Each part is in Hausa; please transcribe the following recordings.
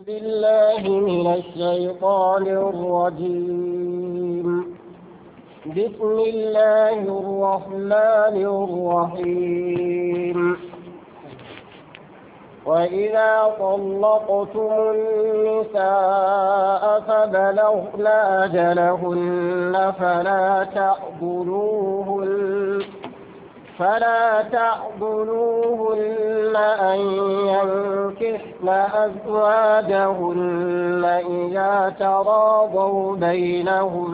بالله من الشيطان الرجيم بسم الله الرحمن الرحيم وإذا طلقتم النساء فبلغن أجلهن فلا تعضلوهن فلا تعضلوهن أن ينكحن أزواجهن إذا تراضوا بينهم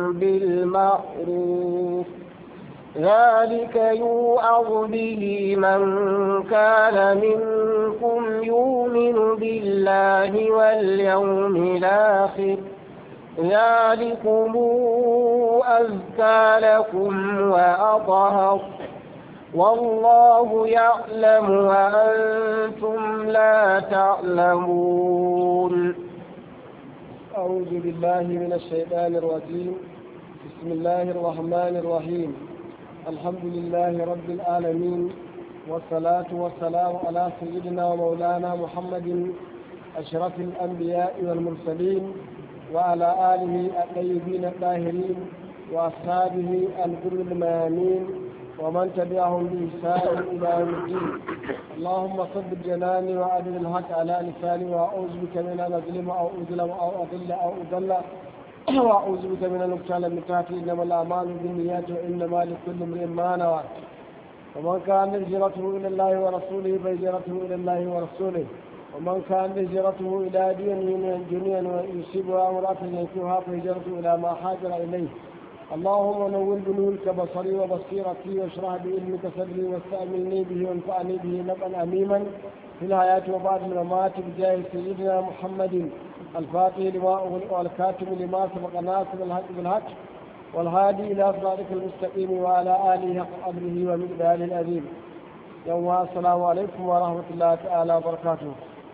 بالمعروف ذلك يوعظ به من كان منكم يؤمن بالله واليوم الآخر ذلكم أزكى لكم وأطهر والله يعلم وأنتم لا تعلمون أعوذ بالله من الشيطان الرجيم بسم الله الرحمن الرحيم الحمد لله رب العالمين والصلاة والسلام على سيدنا ومولانا محمد أشرف الأنبياء والمرسلين وعلى آله الطيبين الطاهرين وأصحابه الغر الميامين ومن تبعهم بإحسان إلى يوم الدين اللهم صب جناني وأدل الحق على لساني وأعوذ بك من أن أظلم أو أظلم أو أضل أو أضل وأعوذ بك من أن أقتل من تحتي إنما الأعمال بالنيات وإنما لكل امرئ ما نوى ومن كان هجرته إلى الله ورسوله فهجرته إلى الله ورسوله ومن كان هجرته إلى دين من دنيا ويصيبها امرأة ينكرها فهجرته إلى ما حاجر إليه اللهم نور بنورك بصري وبصيرتي واشرح بعلمك صدري واستعملني به وانفعني به نبأ أميما في الحياة وبعد الممات بجاه سيدنا محمد الفاتح لما أغلق والكاتب لما سبق ناصر الحق بالحق والهادي إلى صراطك المستقيم وعلى آله حق قدره ومقداره العظيم يوم السلام عليكم ورحمة الله تعالى وبركاته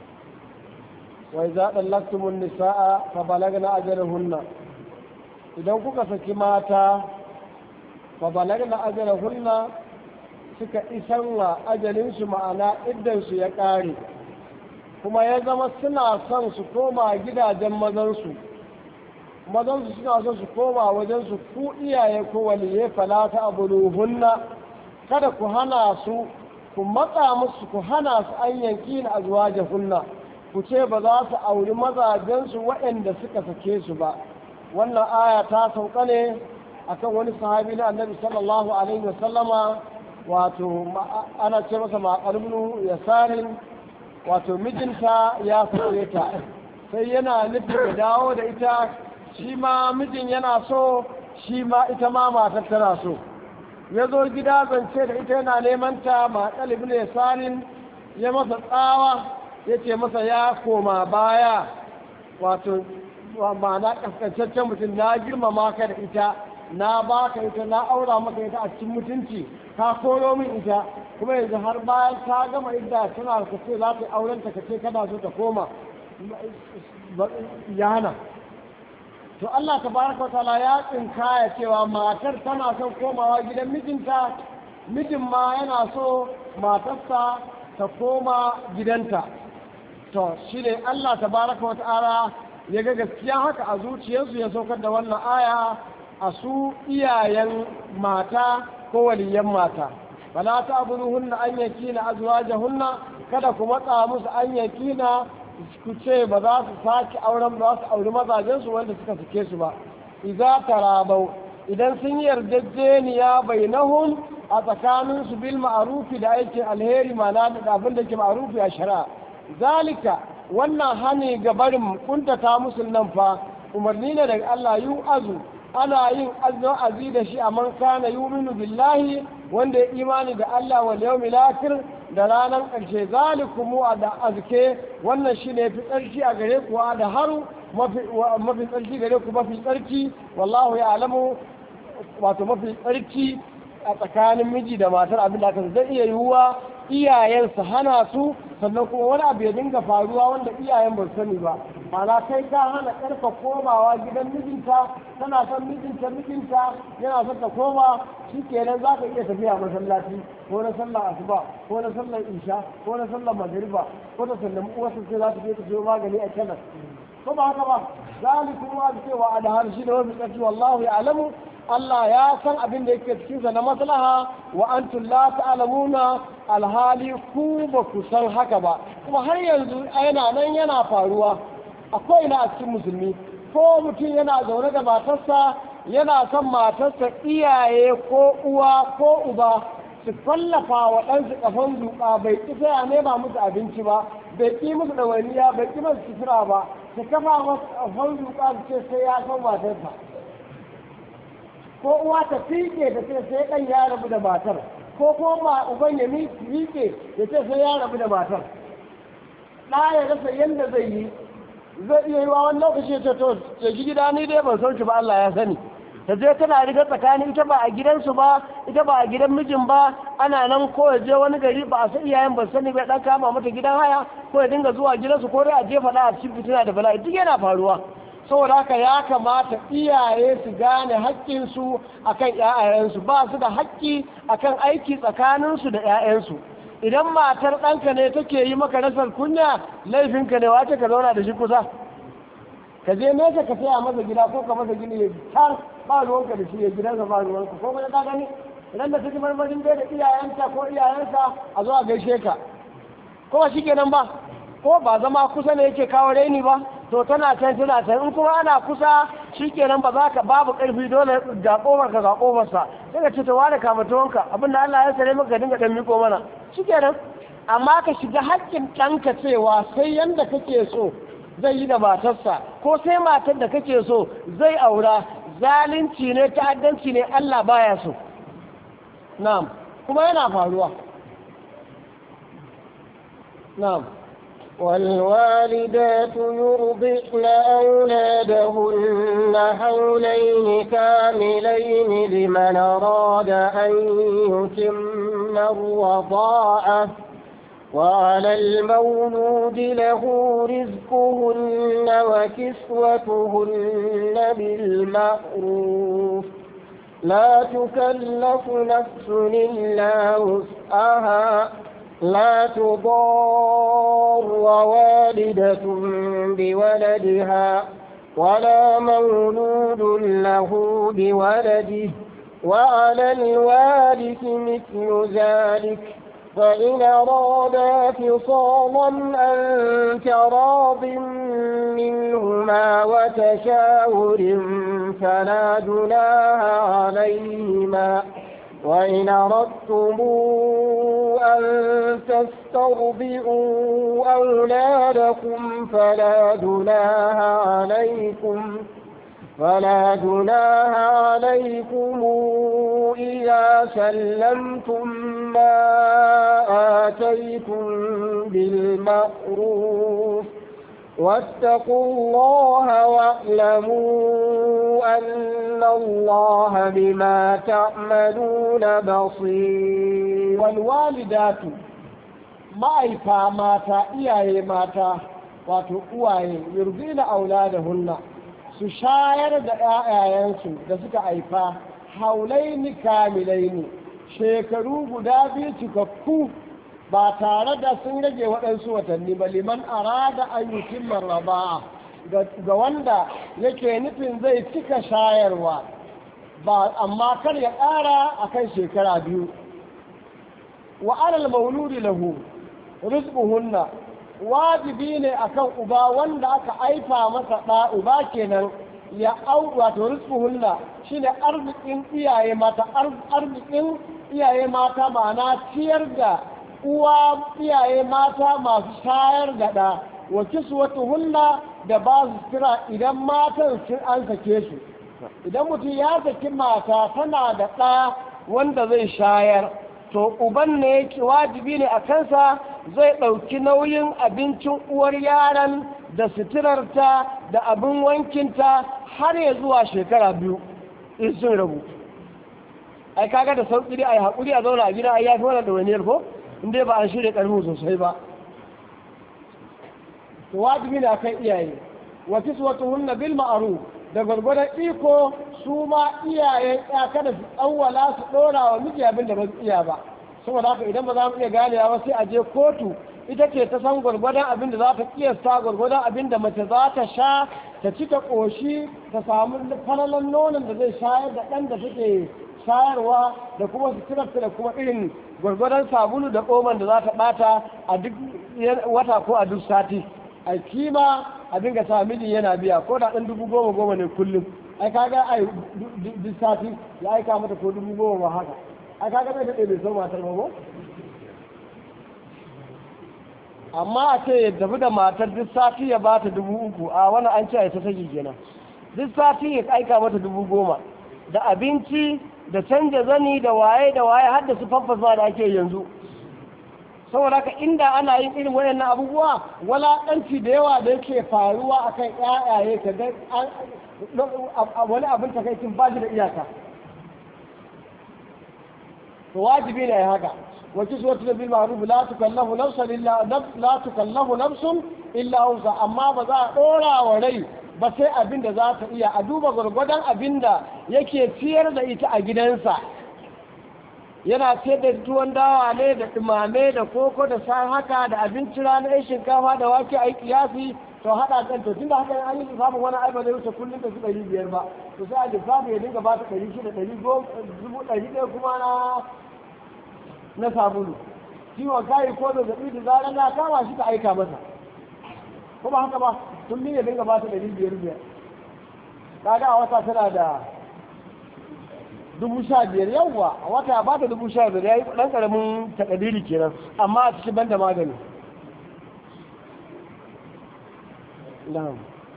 وإذا طلقتم النساء فبلغن أجلهن idan kuka saki mata fa balagna ajalahunna suka isan wa ajalinsu ma'ana iddansu ya ƙare kuma ya zama suna son su koma gidajen mazansu mazansu suna son su koma wajensu ku iyaye ko waliye falata abuluhunna kada ku hana su ku matsa musu ku hana su an yanki na azwajahunna ku ce ba za su auri mazajensu waɗanda suka sake su ba wannan aya ta sauka ne akan wani sahabi na annabi sallallahu alaihi wasallama wato ana ce masa maƙalmunu ya sarin wato mijinta ya sauye ta sai yana nufin ya dawo da ita shi ma mijin yana so shi ma ita ma matar tana so ya zo gida zance da ita yana neman ta maƙalibin ya sarin ya masa tsawa ya ce masa ya koma baya wato ma'ana kaskancaccen mutum na girmama ka da ita na ba ka ita na aura maka ita a cikin mutunci ka koro min ita kuma yanzu har bayan ta gama idda tana ka ce za ta auren ta ka ce kana so ta koma ya hana to Allah tabaraka ta'ala ya tsinkaya cewa matar tana son komawa gidan mijinta mijin ma yana so matarsa ta koma gidanta to shine Allah tabaraka ta'ala ya ga gaskiya haka a zuciyarsu ya saukar da wannan aya a su iyayen mata ko waliyan mata bala ta abuduhunna an yakina azwajahunna kada ku matsa musu an yakina ku ce ba za su sake auren ba su auri mazajensu wanda suka sake su ba idza tarabau idan sun yarjejeniya bainahum a tsakaninsu bil ma'rufi da aikin alheri ma'ana da abin da ke ma'rufi a shari'a zalika wannan hani ga barin kuntata musu nan fa umarni ne daga Allah yu azu ana yin azi da shi a man kana yuminu billahi wanda ya imani da Allah wal yawmil akhir da ranar ƙarshe zalikumu da azke wannan shine fi tsarki a gare ku da haru mafi tsarki gare ku mafi tsarki wallahu ya alamu wato mafi tsarki a tsakanin miji da matar abin da aka zai iya yiwuwa iyayen su hana su sannan kuma wani abu ya dinga faruwa wanda iyayen ba sani ba ma'ana kai ka hana ƙarfa komawa gidan mijinta tana son mijinta mijinta yana son ta koma shi kenan za ka iya tafiya masallaci ko na sallar asuba ko na sallar isha ko na sallar magariba ko ta sallami uwarsa sai za ta je ta siyo magani a kenan ko ba haka ba zalikum wa cewa alhar shi da wani tsarki wallahu ya'lamu Allah ya san abin da yake cikin sa na maslaha wa antum la ta'lamuna alhali ku ba ku san haka ba kuma har yanzu yana nan yana faruwa akwai na a cikin musulmi ko mutum yana zaune da matarsa yana son matarsa iyaye ko uwa ko uba su fallafa wa ɗansu ƙafan zuƙa bai ƙi sai a nema musu abinci ba bai ƙi musu ɗawainiya bai ƙi musu sutura ba su kafa masu ƙafan zuƙa su ce sai ya san matarsa ko uwa ta fiƙe da ce sai ɗan ya rabu da matar ko kuma uban ya miƙe ya ce sai ya rabu da matar ɗa ya rasa yadda zai yi zai iya yi wa wani lokaci ta to ce gida ni dai ban san shi ba Allah ya sani ta je tana riga tsakanin ita ba a gidansu ba ita ba a gidan mijin ba ana nan ko ya je wani gari ba a san iyayen ba sani bai dan kama mata gidan haya ko ya dinga zuwa gidansu ko dai a je faɗa a cikin fitina da bala'i duk yana faruwa saboda haka ya kamata iyaye su gane haƙƙinsu akan ƴaƴayensu ba su da haƙƙi akan aiki tsakaninsu da ƴaƴansu idan matar ɗanka ne take yi maka rasar kunya laifinka ne wace ka zauna da shi kusa ka je nesa ka saya masa gida ko ka masa gini ya can ba ruwanka da shi ya gidansa ba ruwanka ko kuma ka gani idan da take marmarin bai da iyayenta ko iyayensa a zo a gaishe ka ko ba shikenan ba ko ba zama kusa ne yake kawo raini ba to tana can tana can in kuma ana kusa shikenan ba za ka babu karfi dole ga kofar ka ga kofar sa sai ka ce to wani kama tuwonka abinda Allah ya sare maka dinga dan miko mana shikenan amma ka shiga haƙƙin ɗanka cewa sai yanda kake so zai yi da matarsa ko sai matar da kake so zai aura zalunci ne ta'addanci ne Allah baya so na'am kuma yana faruwa na'am والوالدات يرضعن أولادهن حولين كاملين لمن أراد أن يتم الرضاعة وعلى المولود له رزقهن وكسوتهن بالمعروف لا تكلف نفس إلا وسعها لا تضار والدة بولدها ولا مولود له بولده وعلى الوارث مثل ذلك فإن أرادا فصالا أن تراض منهما وتشاور فلا جناها عليهما وإن أردتم أن تسترضئوا أولادكم فلا جناها عليكم فلا جناها عليكم إذا سلمتم ما آتيتم بالمعروف واتقوا الله واعلموا أن الله بما تعملون بصير والوالدات ma'aifa mata iyaye mata wato uwaye yurzina auladahunna su shayar da 'ya'yayensu da suka haifa haulaini kamilaini shekaru guda biyu cikakku ba tare da sun rage waɗansu watanni ba liman arada an yi timmar raba'a ga wanda yake nufin zai cika shayarwa ba amma kar ya ƙara a kan shekara biyu wa alal mauludi lahu rizquhunna wajibi ne akan uba wanda aka aifa masa ɗa uba kenan ya au wato rizquhunna shine arzikin iyaye mata arzikin iyaye mata ma'ana ciyar da uwa iyaye mata masu shayar da ɗa wa kiswatuhunna da ba su kira idan matan sun an sake su idan mutum ya saki mata tana da ɗa wanda zai shayar to uban ne yake wajibi ne a kansa zai ɗauki nauyin abincin uwar yaran da suturarta da abin wankinta har ya zuwa shekara biyu in sun rabu ai kaga da sauƙi dai a yi haƙuri a zauna a gida a yafi wannan ɗawainiyar ko in dai ba an shirya ƙarfi sosai ba to wajibi ne akan iyaye wa kiswatuhunna bil ma'ruf da gwargwadon iko su ma iyayen ya kada su tsawwala su dora wa miji abin da ba su iya ba saboda haka idan ba za mu iya ganewa ba sai a je kotu ita ce ta san gwargwadon abin da za ta kiyasta gwargwadon abin da mace za ta sha ta ci ta ƙoshi ta samu falalan nonon da zai shayar da ɗan da take shayarwa da kuma suturarta da kuma irin gwargwadon sabulu da oman da za ta ɓata a duk wata ko a duk sati a kima a dinga sa miji yana biya ko da ɗan dubu goma goma ne kullum ai kaga ai duk sati ya aika mata ko dubu goma ma haka ai kaga bai daɗe bai so matar ba ko amma a ce ya tafi da matar duk sati ya bata dubu uku a wani an ce a ta saki kenan duk sati ya aika mata dubu goma da abinci da canja zani da waye da waye har da su faffasa da ake yanzu saboda haka inda ana yin irin wayannan abubuwa walaƙanci da yawa da yake faruwa akan ƴaƴaye ka ga wani abin takaicin ba shi da iyaka to wajibi ne haka وكسوة بالمعروف لا تكلف نفسا إلا لا تكلف نفس إلا وسع أما بذا دورا وري ba sai abin da za ta iya a duba gwargwadon abin da yake ciyar da ita a gidansa yana ce da tuwon dawa ne da dumame da koko da sa haka da abinci rana ya shinkafa da wake a yi kiyasi to haɗa kan to tunda haka an yi lissafin wani aiba zai wuce kullum da su ɗari biyar ba to sai a lissafi ya dinga ba ta ɗari shida ɗari dubu ɗari ɗaya kuma na na sabulu ciwon kayi ko zazzaɓi da zarar na kama shi ka aika masa ko ba haka ba tun ya dinga ba ta ɗari biyar biyar kaga a wata tana da dubu sha biyar yawwa a wata ba ta dubu sha biyar ya yi ɗan ƙaramin takadiri kenan amma a cikin banda magani na'am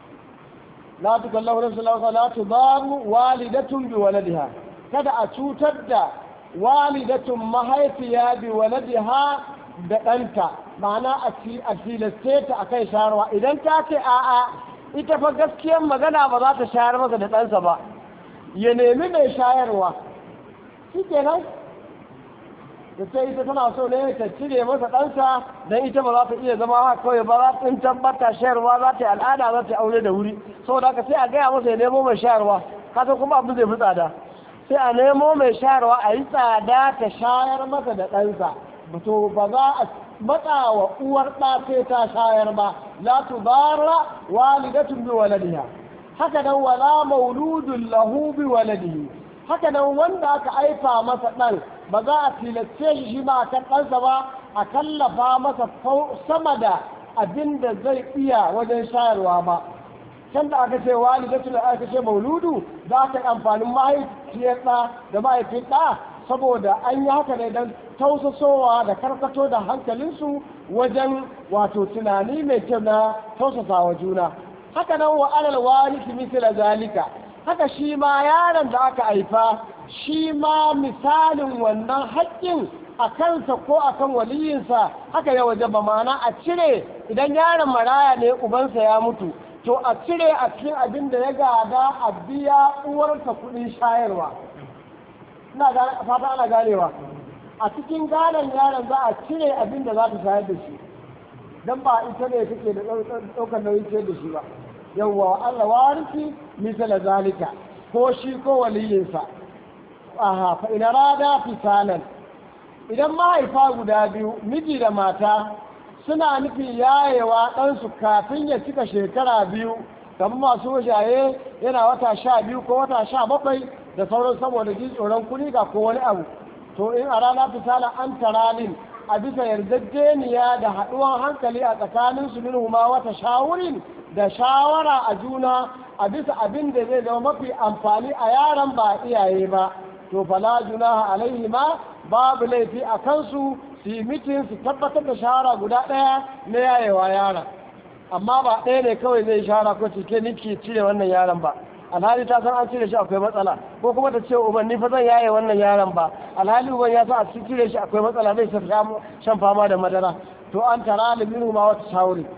la tukallahu nafsun la tudaru walidatun bi waladiha kada a cutar da walidatun mahaifiya bi waladiha da ɗanta ma'ana a tilaste ta a kai shayarwa idan ta ce a'a ita fa gaskiyar magana ba za ta shayar masa da ɗansa ba ya nemi mai shayarwa shi kenan da ce ita tana so ne ta cire masa ɗansa don ita ba za ta iya zama haka kawai ba za ta tabbata shayarwa za ta yi al'ada za ta yi aure da wuri saboda haka sai a gaya masa ya nemo mai shayarwa kasa kuma abin zai fi tsada sai a nemo mai shayarwa a yi tsada ta shayar masa da ɗansa to ba za a matsa wa uwar ɗa sai ta shayar ba la tudara walidatun bi waladiha haka nan wala mauludun lahu bi waladihi haka nan wanda aka aifa masa ɗan ba za a tilace shi shi ma kan ɗansa ba a kallafa masa sama da abin da zai iya wajen shayarwa ba can da aka ce walidatu da aka ce mauludu za ta yi amfanin mahaifiyar ɗa da mahaifin ɗa saboda an yi haka ne don tausasowa da karkato da hankalinsu wajen wato tunani mai kyau na tausasa wa juna haka nan wa alal warisi misila zalika haka shi ma yaron da aka haifa shi ma misalin wannan haƙƙin a kansa ko a kan waliyinsa haka ya waje ba mana a cire idan yaron maraya ne ubansa ya mutu to a cire a cikin abin da ya gada a biya uwarsa kuɗin shayarwa ina fata ana ganewa a cikin gadon yaron za a cire abin da za ta shayar da shi don ba ita ne take da ɗaukar nauyin ciyar da shi ba yawwa Allah warisi misala zalika ko shi ko waliyinsa aha fa ina rada fisalan idan mahaifa guda biyu miji da mata suna nufin yayewa ɗansu kafin ya cika shekara biyu kamar masu shaye yana wata sha biyu ko wata sha bakwai da sauran saboda jin tsoron kuni ga ko wani abu to in a rana fisalan an taralin a bisa yarjejeniya da haɗuwan hankali a tsakanin su minhuma wata shawurin da shawara a juna a bisa abin da zai zama mafi amfani a yaran ba iyaye ba to fala junaha alaihi ma babu laifi a kansu su yi mitin su tabbatar da shawara guda ɗaya na yayewa yaron amma ba ɗaya ne kawai zai shawara ko cike ni ke cire wannan yaron ba alhali ta san an cire shi akwai matsala ko kuma ta ce uban ni fa zan yaye wannan yaron ba alhali uban ya san a cire shi akwai matsala zai shan fama da madara to an tara liminu ma wata shawari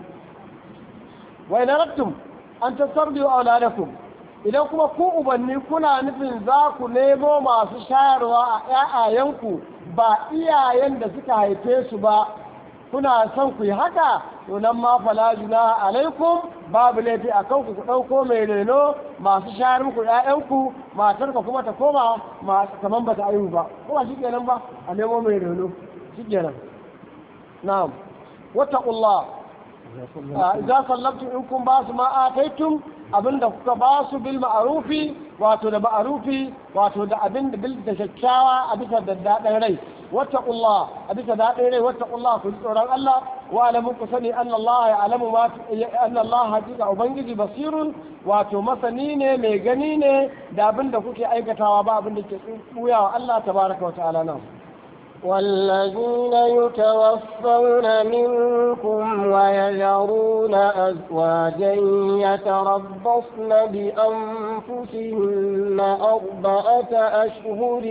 wa ina rattum an tasarbiyu auladakum idan kuma ku ubanni kuna nufin za ku nemo masu shayarwa a ‘ya'yayenku ba iyayen da suka haife su ba kuna son ku yi haka to nan ma fala junaha alaikum babu laifi a kanku ku ɗauko mai reno masu shayar muku ƴaƴanku matar ka kuma ta koma masu kaman ba ta aihu ba kuma shi kenan ba a nemo mai reno shi kenan na'am wattaqullah idza sallabtum in kun ba su ma ataitum abinda kuka ba su bil ma'rufi wato da ma'rufi wato da abin da bil da kyakkyawa a bisa da daɗin rai wattaqullah a bisa daɗin rai wattaqullah ku ji tsoron Allah wa alamu ku sani anna Allah ya alamu ma anna Allah hakika ubangiji basirun wato masani ne mai gani ne da abin da kuke aikatawa ba abin da ke tsuyawa Allah tabaraka wa ta'ala nan والذين يتوفون منكم ويذرون أزواجا يتربصن بأنفسهن أربعة أشهر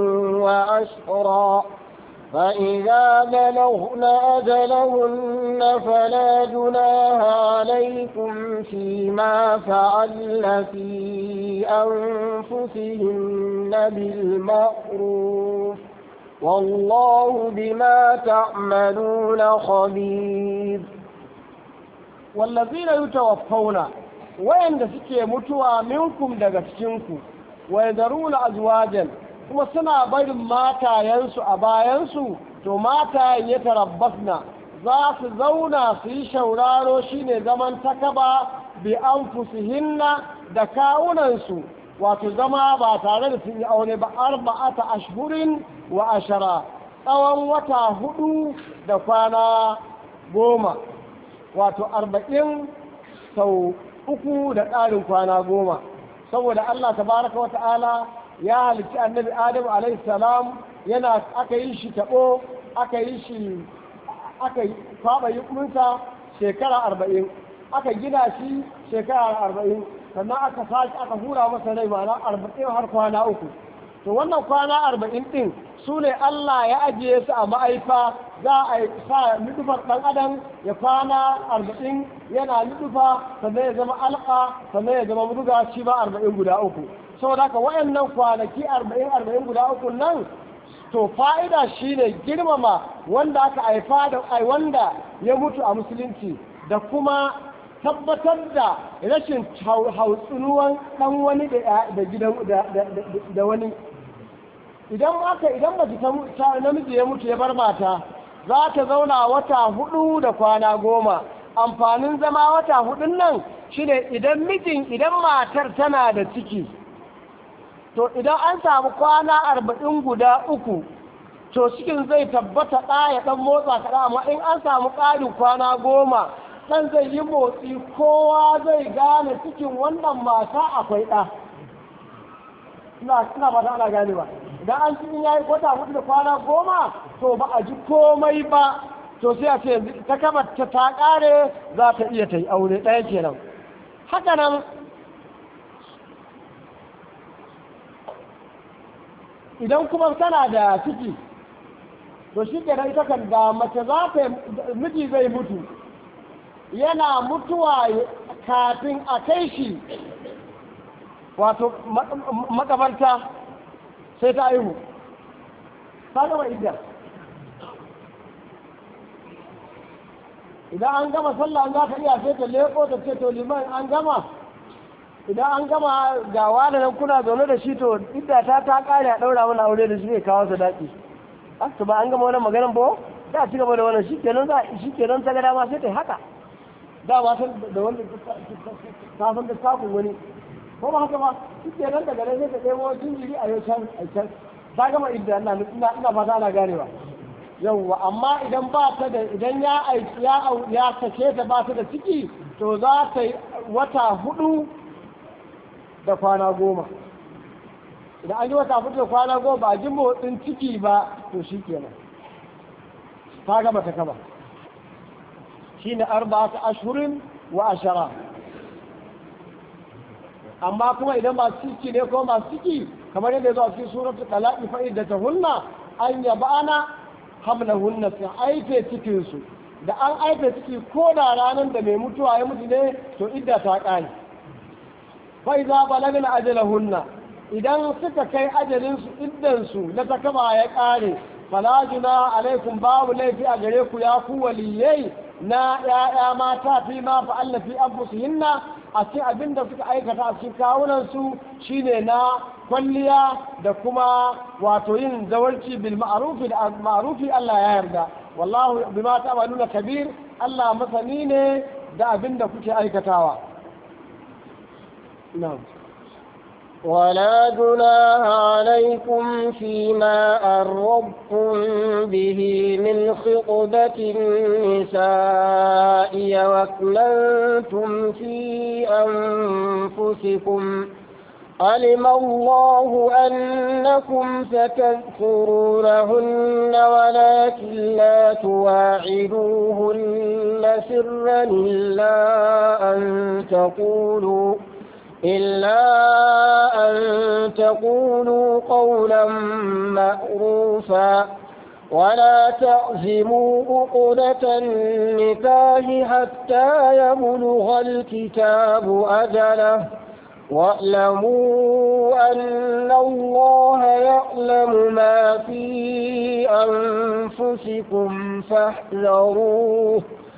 وأشرا فإذا بلغن أجلهن فلا جناها عليكم فيما فعلن في أنفسهن بالمعروف والله بما تعملون خبير والذين يتوفون وين suke mutuwa minkum daga cikinku wa yadaruna azwajan kuma suna barin matayensu a bayansu to matayen ya tarabbasna za su zauna su yi shauraro shine zaman takaba bi anfusihinna da kawunansu wato zama ba tare da sun yi aure ba arba'ata ashhurin wa ashara tsawon wata hudu da kwana goma wato arba'in sau uku da ƙarin kwana goma saboda Allah tabaraka wa ta'ala ya halicci annabi adam alaihi salam yana aka yi shi taɓo aka yi shi aka kwaɓa yukunsa shekara arba'in aka gina shi shekara arba'in sannan aka sake aka hura masa rai ma'ana arba'in har kwana uku to wannan kwana arba'in ɗin su ne Allah ya ajiye su a ma'aifa za a sa nufar ɗan adam ya kwana arba'in yana nufa sannan ya zama alƙa sannan ya zama muduga shi ba arba'in guda uku saboda haka wayannan kwanaki arba'in arba'in guda uku nan to fa'ida shine girmama wanda aka haifa da wanda ya mutu a musulunci da kuma tabbatar da rashin hautsunuwan ɗan wani da gidan da wani idan aka idan mace ta namiji ya mutu ya bar mata za ta zauna wata hudu da kwana goma amfanin zama wata hudun nan shine idan mijin idan matar tana da ciki to idan an samu kwana arba'in guda uku to cikin zai tabbata ɗa ya ɗan motsa kaɗa amma in an samu ƙarin kwana goma ɗan zai yi motsi kowa zai gane cikin wannan mata akwai ɗa ina ba ta ana gane ba idan an cikin ya yi kwata hudu da kwana goma to ba a ji komai ba to sai a ce ta kama ta ta ƙare za ta iya ta yi aure ɗaya kenan haka nan idan kuma tana da ciki to shi kenan ita kan da mace za ta miji zai mutu yana mutuwa kafin a kai shi wato makabarta sai ta aihu ta gama idda idan an gama sallah za ka iya sai ta leko ta ce to liman an gama idan an gama ga wani nan kuna zaune da shi to idda ta ta kare a daura mana aure da shi ne kawo sadaki to ba an gama wannan maganan ba da ci gaba da wannan shi kenan za shi kenan ta ga dama sai ta haka da ba san da wanda ta san da sakon wani ko ba haka ba shi kenan daga nan sai ta ɗebo jinjiri a yau can a can ta gama idda ina ina fata ana ganewa yawwa amma idan ba ta da idan ya aiki ya ya sake ta ba ta da ciki to za ta yi wata hudu da kwana goma idan an yi wata hudu da kwana goma ba a ji motsin ciki ba to shi kenan ta gama ta kama shi ne arba'atu ashurin wa ashara amma kuma idan masu ciki ne ko masu ciki kamar yadda ya zo a cikin suratul talaqi fa idda tahunna an yabana hamlahunna su aife cikin su da an aife ciki ko da ranar da mai mutuwa ya mutu ne to idda ta kare fa idza balagna ajalahunna idan suka kai ajalin su iddan su na takaba ya kare fala juna alaikum babu laifi a gare ku ya ku waliyai na ‘ya'ya mata fi ma fa'alla fi anfusihinna a cikin abin da suka aikata a cikin kawunansu shine na kwalliya da kuma wato yin zawarci bil ma'rufi da ma'rufi Allah ya yarda wallahu bima ta'maluna kabir Allah masani ne da abin da kuke aikatawa na'am ولا جناح عليكم فيما أردتم به من خطبة النساء وأكننتم في أنفسكم علم الله أنكم ستذكرونهن ولكن لا تواعدوهن سرا إلا أن تقولوا إلا أن تقولوا قولا مأروفا ولا تعزموا عقدة النكاح حتى يبلغ الكتاب أجله واعلموا أن الله يعلم ما في أنفسكم فاحذروه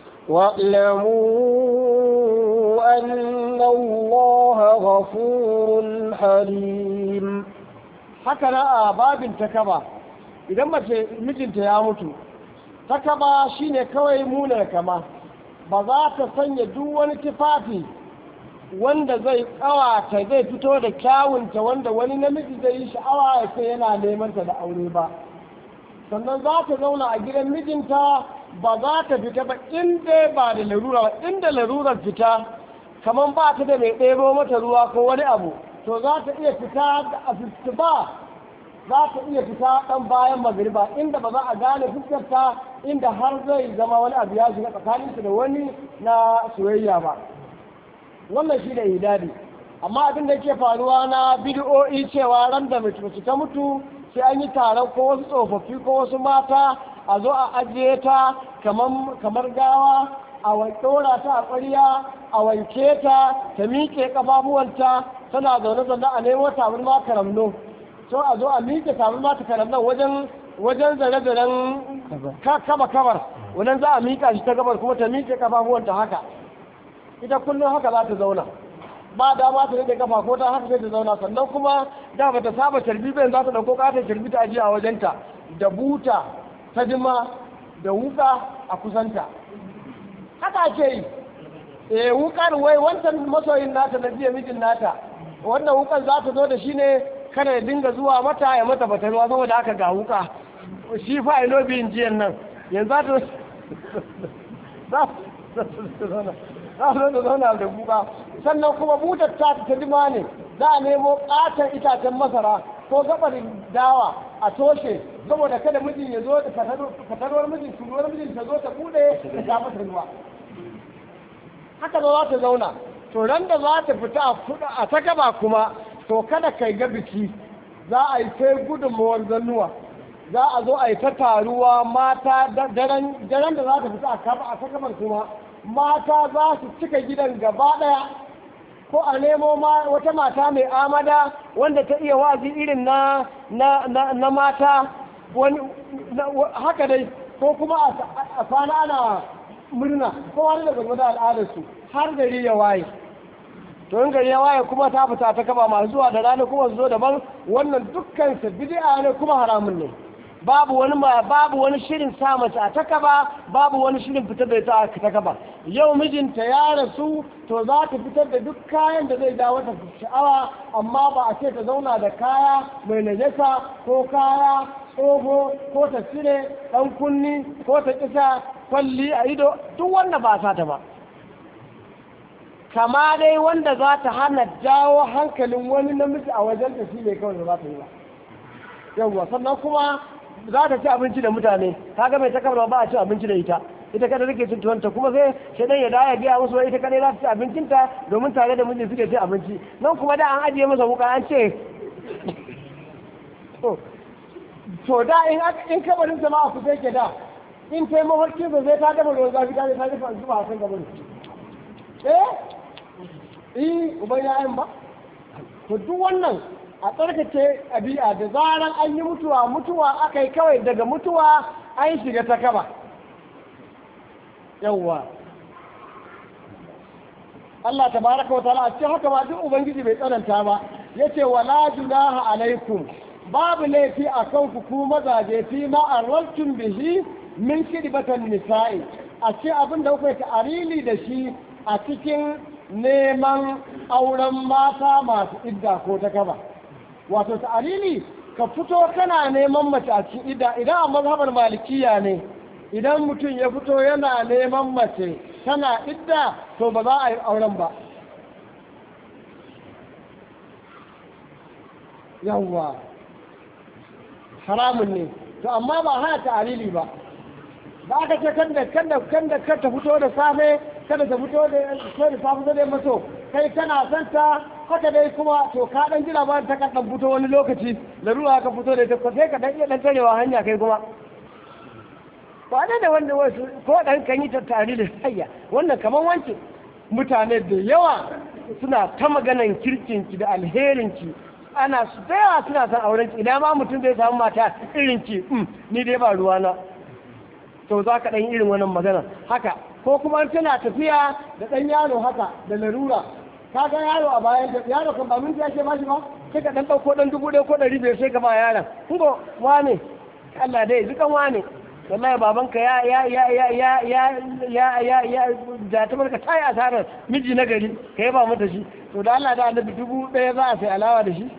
واعلموا أن الله غفور حليم haka na a babin takaba idan mace mijinta ya mutu takaba shine kawai munar kama ba za ta sanya duk wani tufafi wanda zai kawata zai fito da kyawunta wanda wani namiji zai yi sha'awa ya ce yana neman ta da aure ba sannan za ta zauna a gidan mijinta ba za ta fita ba inda ba da larura ba inda larurar fita kamar ba ta da mai ɗebo mata ruwa ko wani abu to za ta iya fita da asisti ba za ta iya fita ɗan bayan magariba inda ba za a gane fuskarta inda har zai zama wani abu ya shiga tsakaninsu da wani na soyayya ba wannan shi ne hidadi amma abin da ke faruwa na bidiyo'i cewa ran da mace ta mutu sai an yi taron ko wasu tsofaffi ko wasu mata a zo a ajiye ta kamar gawa a ɗora ta a ƙwariya a wanke ta ta miƙe ƙafafuwanta tana zaune zaune a nemo tabarma karamno so a zo a miƙe tabarma ta karamnon wajen wajen zare-zaren kaba kabar wannan za a miƙa shi ta gabar kuma ta miƙe ƙafafuwanta haka ita kullum haka za ta zauna ba dama ta rage kafa ko ta haka sai ta zauna sannan kuma da ba ta saba carbi bayan za ta dauko katon carbi ta ajiye a wajenta da buta ta jima da wuka a kusanta haka ake yi eh wukar wai wancan masoyin nata na jiya mijin nata wannan wukan za ta zo da shi ne kada ya dinga zuwa mata ya mata batarwa saboda haka ga wuka shi fa ino biyin jiyan nan yanzu za ta za ta zauna za su da zauna da kuka sannan kuma butar ta ta jima ne za a nemo katon itacen masara ko gabar dawa a toshe saboda kada mijin ya zo da fatarwar mijin turuwar mijin ta zo ta bude ta sha masa ruwa haka za ta zauna to ran da za ta fita a ta gaba kuma to kada kai ga biki za a yi sai gudunmawar zannuwa za a zo a yi ta taruwa mata daren da za ta fita a ta gabar kuma mata za su cika gidan gaba ɗaya ko a nemo wata mata mai amada wanda ta iya wazi irin na na mata wani haka dai ko kuma a kwana ana murna ko wani da gwamnati al'adarsu har gari ya waye to in gari ya waye kuma ta fita ta kaba masu zuwa da rana kuma su zo daban wannan dukkan su bid'a ne kuma haramun ne babu wani babu wani shirin sa mace a takaba babu wani shirin fitar da ita a takaba yau mijinta ya rasu to za ta fitar da duk kayan da zai dawo ta sha'awa amma ba a ce ta zauna da kaya mai najasa ko kaya tsoho ko ta cire dan kunni ko ta kisa kwalli a ido duk wanda ba sa ta ba kama dai wanda za ta hana jawo hankalin wani namiji a wajen ta shi ne kawai da za ta yi ba yawwa sannan kuma za ta ci abinci da mutane kaga mai takarwa ba a ci abinci da ita ita kada take cin tuwanta kuma sai shaidan ya daya gaya musu ita kadai za ta ci abincinta domin tare da miji suke ci abinci nan kuma da an ajiye masa wuka an ce to da in in kabarin sama a kusa yake da in kai mafarkin sa sai ta dafa ruwan zafi ta ta dafa zuwa a kan gaban eh eh uban ya'yan ba to duk wannan a tsarkace ɗabi'a da zaran an yi mutuwa mutuwa aka yi kawai daga mutuwa an shiga ta kaba yawwa Allah tabaraka wa ta'ala a cikin haka ba duk ubangiji bai tsananta ba yace wala junaha alaikum babu laifi a kan ku ku mazaje fi ma arraltum bihi min kidbatan nisa'i a ce abin da kuka ta'arili da shi a cikin neman auren mata masu idda ko ta kaba wato ta'arili ka fito kana neman mace a cikin idda idan a mazhabar malikiya ne idan mutum ya fito yana neman mace tana idda to ba za a yi auren ba yawwa haramun ne to amma ba hana ta'arili ba ba aka ce kan da kan da kan da ta fito da safe kada ta fito da sai da safe da mato kai kana son ta haka dai kuma to ka dan jira ba ta kan dan fito wani lokaci ruwa ka fito da ta sai ka dan iya dan tarewa hanya kai kuma ba ne da wanda wasu ko dan kan yi tattare da hayya wannan kaman wance mutane da yawa suna ta maganan kirkinki da alherinki ana su da yawa suna son auren ki idan ma mutum zai samu mata irin ki ni dai ba ruwana to za ka ɗan irin wannan magana haka ko kuma tana tafiya da ɗan yaro haka da larura ka ga yaro a bayan da yaro kan ba minti ake bashi ba sai ka ɗan ɗauko ɗan dubu ɗaya ko ɗari biyar sai ka ba yaron kungo wane Allah dai dukan wane wallahi babanka ya ya ya ya ya ya ya ya ya da ta barka tayi asarar miji na gari ka yaba mata shi to da Allah da annabi dubu ɗaya za a sai alawa da shi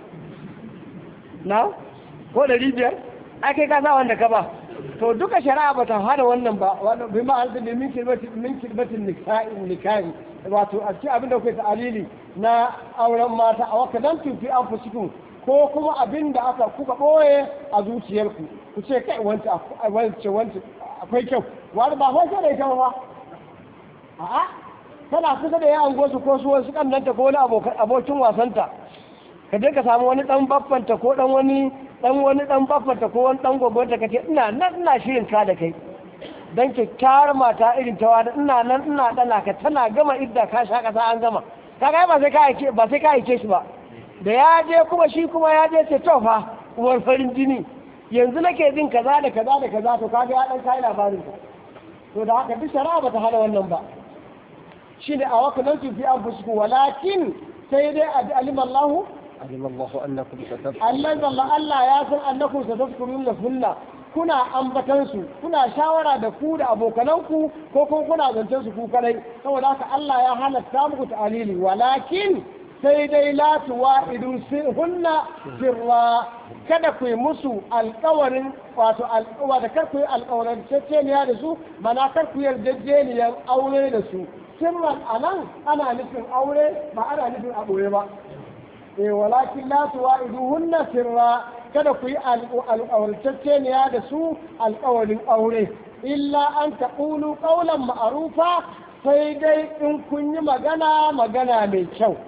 na ko ɗari biyar ake ka sa wanda ka ba to duka shari'a ba ta hada wannan ba wannan bi ma da min kirbatin min kirbatin nikahi nikahi wato a cikin abin da kuke ta'alili na auren mata a waka dan tufi an fusikun ko kuma abin da aka kuka boye a zuciyarku ku ce kai wanta wance wance akwai kyau wani ba fa sai da ita ba a'a tana kusa da yawan gosu ko su wasu kannanta ko wani abokin wasanta ka je ka samu wani dan baffanta ko dan wani dan wani dan baffanta ko wani dan gogonta ka ce ina nan ina shirin ka da kai dan kyakkyawar mata irin ta wani ina nan ina dana ka tana gama idda ka sha kasa an gama kaga ba sai ka aike ba sai ka aike shi ba da ya je kuma shi kuma ya je ce to fa uwar farin jini yanzu nake jin kaza da kaza da kaza to kaga ya dan kai labarin ka to da haka duk shari'a ba ta hana wannan ba shine a wakalan fi anfusikum walakin sai dai alim Allah علم الله أنكم ستذكرون Allah zalla Allah ya san annakum satazkurun lahunna kuna ambatan su kuna shawara da ku da abokananku ko kuma kuna zancen su ku kadai saboda haka Allah ya halatta muku ta'alili walakin sai dai la tuwa'idu hunna sirra kada ku yi musu alkawarin wato alkawa da kar ku yi alkawarin ceceniya da su mana kar ku yarjejeniyar aure da su sirran anan ana nufin aure ba ana nufin a ɓoye ba eh walakin la tuwa'iduhunna sirra kada ku yi alƙawarceceniya da su alƙawarin aure illa an taqulu qawlan ma'rufa sai dai in kun yi magana magana mai kyau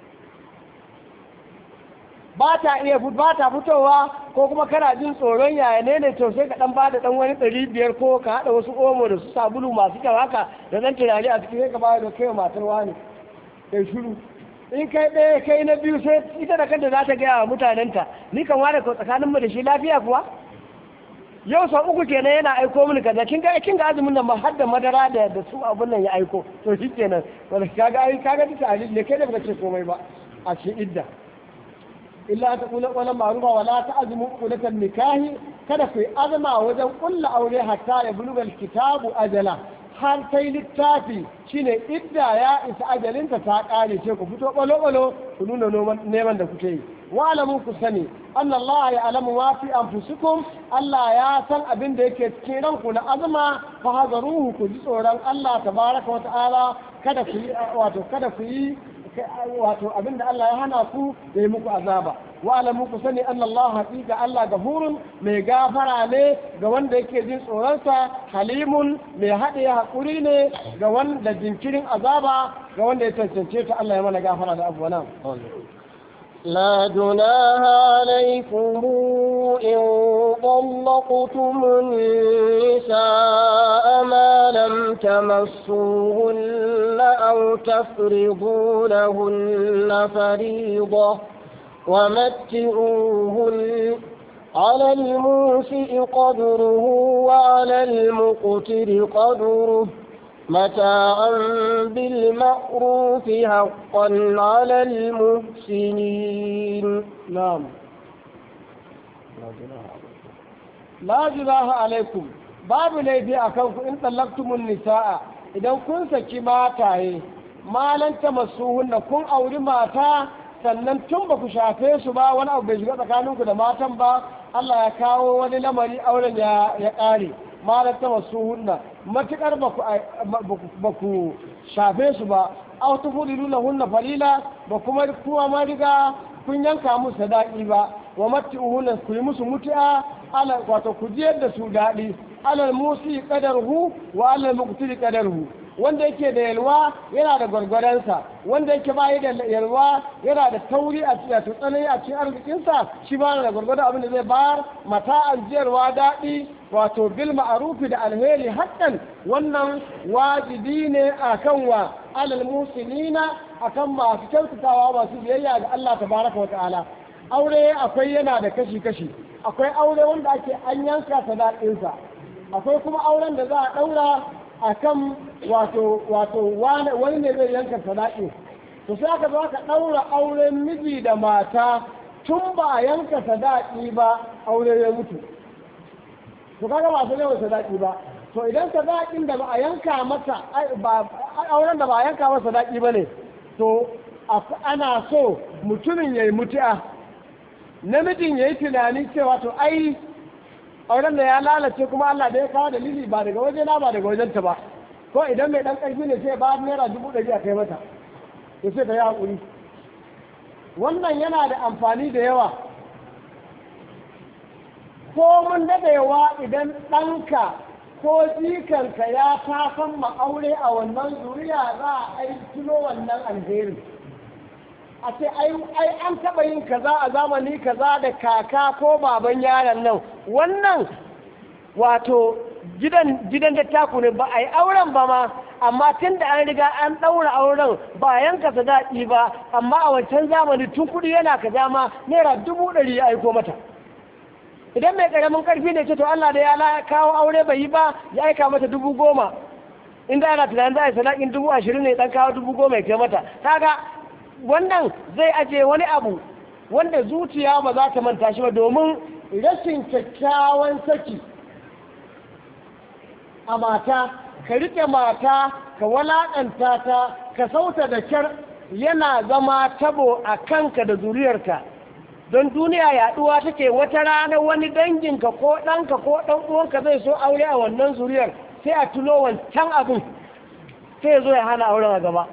ba ta iya ba ta fitowa ko kuma kana jin tsoron yaya ne ne to sai ka dan bada dan wani ɗari biyar ko ka haɗa wasu omo da su sabulu masu kyau haka da dan tunani a cikin sai ka bayar da kai matar wani kai shiru in kai ɗaya kai na biyu sai ita da kanta za ta gaya wa mutanenta ni kan ware ko tsakanin mu da shi lafiya kuwa yau sau uku kenan yana aiko mini kaza kin ga kin ga azumin nan ba har da madara da da su abun nan ya aiko to shi kenan wanda kaga ai kaga ta alil ne kai da baka ce komai ba a cikin idda illa ta kula wala ma'rufa wala ta azmu qulatan nikahi kada ku yi azma wajen kulla aure hatta ya bulugal kitabu ajala har kai littafi shine idda ya isa ajalinta ta kare ce ku fito balo-balo ku nuna neman da kuke yi wa alamun ku sani anna Allah ya alamu ma fi anfusikum Allah ya san abin da yake cikin ranku na azuma fa hazaruhu ku ji tsoron Allah tabaraka wa ta'ala kada ku yi wato kada ku yi wato abin da Allah ya hana ku ya yi muku azaba wa alamu ku sani anna Allah haqiqa Allah gafurun mai gafara ne ga wanda yake jin tsoronsa halimun mai haɗe haƙuri ne ga wanda jinkirin azaba ga wanda ya cancance ta Allah ya mana gafara da abuwa nan لا جناح عليكم إن طلقتم النساء ما لم تمسوهن أو تفرضوا لهن فريضة ومتعوهن على الموسئ قدره وعلى المقتر قدره متاعا بالمعروف حقا على المحسنين نعم la junaha alaikum babu laifi a kanku in tsallaktumun nisa'a idan kun saki mataye malanta masuhunna kun auri mata sannan tun ba ku shafe su ba wani abu bai shiga tsakaninku da matan ba Allah ya kawo wani lamari auren ya ya ƙare malanta masuhunna matukar ba ku shafe su ba aw tufudilu lahunna falila ba kuma kuwa ma riga kun yanka musu sadaki ba wa matti'uhunna ku yi musu mutu'a ala wato ku jiyar da su daɗi alal musi qadarhu wa alal muqtiri qadarhu wanda yake da yalwa yana da gwargwaransa wanda yake bayi da yalwa yana da tauri a cikin tsanani a cikin arzikinsa shi ba da gwargwadon abin da zai bayar mata an jiyarwa daɗi wato bil ma'arufi da alheri hakan wannan wajibi ne akan wa alal musinina akan masu kyautatawa masu biyayya ga Allah tabaraka wa ta'ala aure akwai yana da kashi kashi akwai aure wanda ake an yanka sadaƙinsa akwai kuma auren da za a ɗaura a kan wato wato wani ne zai yanka sadaƙi to sai aka zo aka ɗaura auren miji da mata tun ba a yanka sadaƙi ba aure ya mutu to kaga ba su yawan sadaƙi ba to idan sadaƙin da ba a yanka masa auren da ba a yanka masa sadaƙi ba ne to ana so mutumin ya yi mutu'a namijin ya yi tunani cewa to ai auren da ya lalace kuma Allah da ya kawo dalili ba daga waje na ba daga wajenta ba ko idan mai dan karfi ne sai ba naira dubu ɗari a kai mata ya ce ta yi haƙuri wannan yana da amfani da yawa ko mun daɗewa idan ɗanka ko jikanka ya tasan ma'aure a wannan zuriya za a aikino wannan alherin a ce ai an taɓa yin kaza a zamani kaza da kaka ko baban yaron nan wannan wato gidan gidan dattaku ne ba a yi auren ba ma amma tun da an riga an ɗaura auren ba yanka daɗi ba amma a wancan zamani tun kuɗi yana kaza ma naira dubu ɗari ya aiko mata idan mai ƙaramin ƙarfi ne ce to Allah da ya kawo aure bai yi ba ya aika mata dubu goma inda ana tunanin za a yi sadakin dubu ashirin ne ɗan kawo dubu goma ya kai mata kaga wannan zai aje wani abu wanda zuciya ba za ta manta shi ba domin rashin kyakkyawan saki a mata ka rike mata ka walaƙanta ta ka sauta da kyar yana zama tabo a kanka da zuriyarka don duniya yaduwa take wata rana wani danginka ko ɗanka ko ɗan uwanka zai so aure a wannan zuriyar sai a tuno wancan abin sai zo ya hana auren a gaba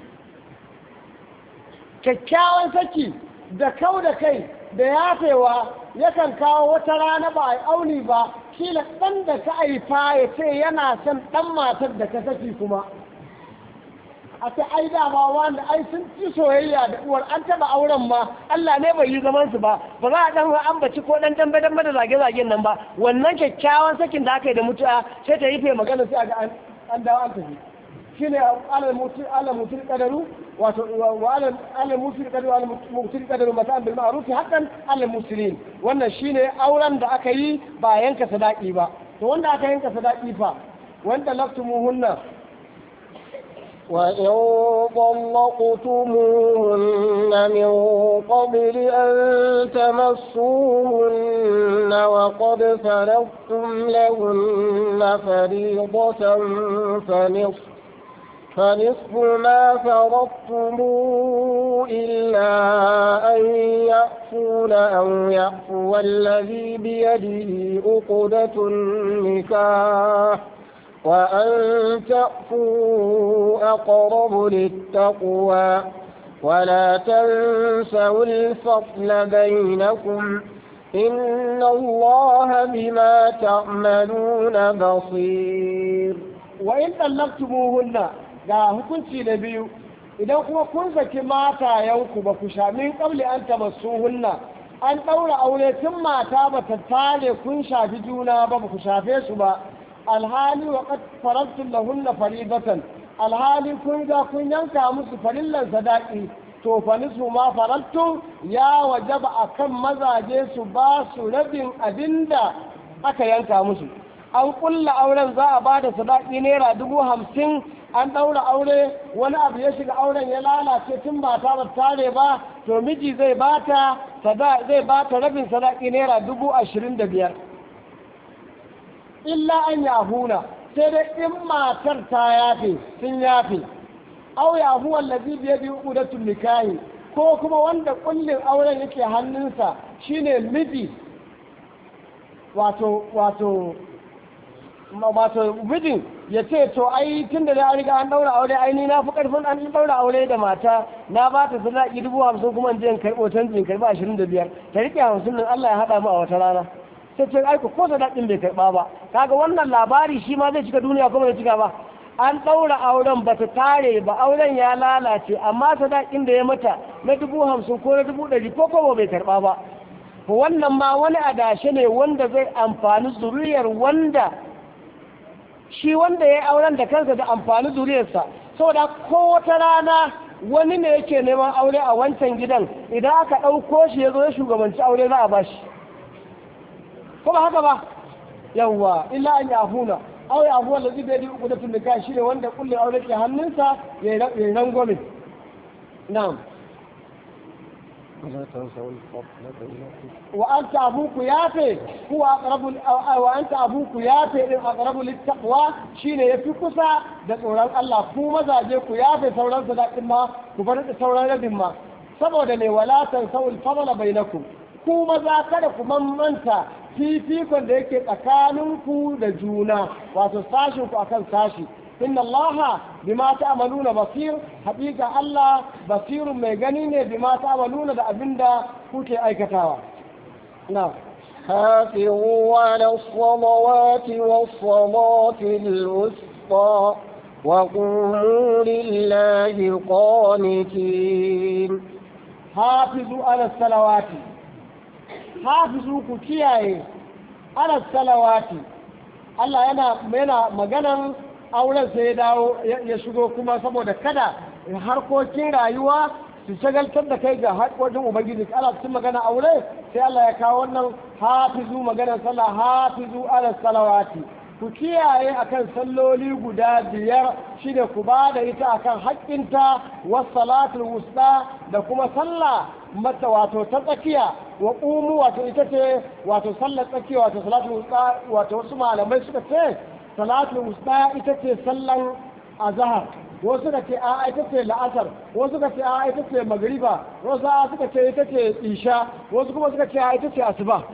kyakkyawan saki da kau da kai da yafewa yakan kawo wata rana ba a auni ba kila ɗan da ka haifa ya ce yana son ɗan matar da ka saki kuma a ta ai dama wanda ai sun ci soyayya da uwar an taba auren ma Allah ne bai yi zaman su ba ba za a dan ambaci ko dan dambe dambe da zage zagen nan ba wannan kyakkyawan sakin da aka yi da mutuwa sai ta yi fe magana sai ga an dawo an tafi shine alal mutu alal mutu qadaru wato wa alal alal mutu qadaru alal mutu qadaru mata bil ma'ruf haqqan alal muslimin wannan shine auren da aka yi ba yanka sadaki ba to wanda aka yanka sadaki fa wanda laftumuhunna وإن طلقتموهن من قبل أن تمسوهن وقد فرضتم لهن فريضة فنصف فنصف ما فرضتم إلا أن يأفون أو يعفو الذي بيده عقدة النكاح وأن تأفوا أقرب للتقوى ولا تنسوا الفضل بينكم إن الله بما تعملون بصير وإن طلقتموهن ga hukunci na biyu idan kuma kun saki matayenku ba ku sha min kabli an hunna an ɗaura aure tun mata ba ta tare kun shafi juna ba ba ku shafe su ba alhali wa qad faradtum lahunna faridatan alhali kun ga kun yanka musu farillan sadaqi to fa nisfu ma farattum ya wajaba akan mazaje su ba su rabin abinda aka yanka musu an kulla auren za a bada sadaki naira dubu hamsin an ɗaura aure wani abu ya shiga auren ya lalace tun ba ta ba tare ba to miji zai bata zai bata rabin sadaki naira dubu ashirin da biyar illa an yahuna sai dai in matar ta yafe sun yafe au yahu wallazi biye bi uqdatul nikahi ko kuma wanda kullin auren yake hannunsa shine miji wato wato wato mijin ya ce to ai tun da an riga an daura aure ai ni na fi karfin an daura aure da mata na ba ta sadaki dubu hamsin kuma in je in karɓo canji in karɓi ashirin da biyar ta riƙe hamsin nan Allah ya haɗa mu a wata rana sai ce ai ko sadakin bai karɓa ba kaga wannan labari shi ma zai cika duniya kuma bai cika ba an ɗaura auren ba ta tare ba auren ya lalace amma sadakin da ya mata na dubu hamsin ko na dubu ɗari ko kuma bai karɓa ba wannan ma wani adashe ne wanda zai amfani zuriyar wanda shi wanda ya yi auren da kansa da amfani zuriyarsa saboda ko wata rana wani ne yake neman aure a wancan gidan idan aka ɗauko shi ya zo ya shugabanci aure za a ba shi kuma haka ba yawwa illa an yafuna aure abuwa da zai bai uku da tunduka shi ne wanda kullum aure ke hannunsa ya yi rangwame na'am wa an abuku yafe kuwa aqrabu wa anta abuku yafe din aqrabu littaqwa shine yafi kusa da tsoron Allah ku mazaje ku yafe sauran sadakin ma ku bar da sauran rabin ma saboda ne wala tansawul fadla bainakum ku maza kada ku mamanta fifikon da yake tsakaninku da juna wato sashin ku akan sashi inna allaha bima ta'maluna basir haƙiƙa Allah basirun mai gani ne bima ta'maluna da abinda kuke aikatawa na حافظوا على الصلوات والصلاة الوسطى وقوموا لله قانتين حافظوا على الصلوات حافظوا كتياye على الصلوات Allah yana yana maganan auren sai ya dawo ya shigo kuma saboda kada harkokin rayuwa su shagaltar da kai ga harkokin ubangiji ana cikin magana aure sai Allah ya kawo wannan hafizu maganar sallah hafizu ala salawati ku kiyaye akan salloli guda biyar shine ku ba da ita akan haƙƙinta was salatul wusta da kuma sallah mata wato ta tsakiya wa ƙumu wato ita ce wato sallar tsakiya wato salatul wusta wato wasu malamai suka ce salatul wusta ita ce sallan azhar wasu suka ce a ita ce la'asar wasu suka ce a ita ce magriba wasu suka ce ita ce isha wasu kuma suka ce a ita ce asuba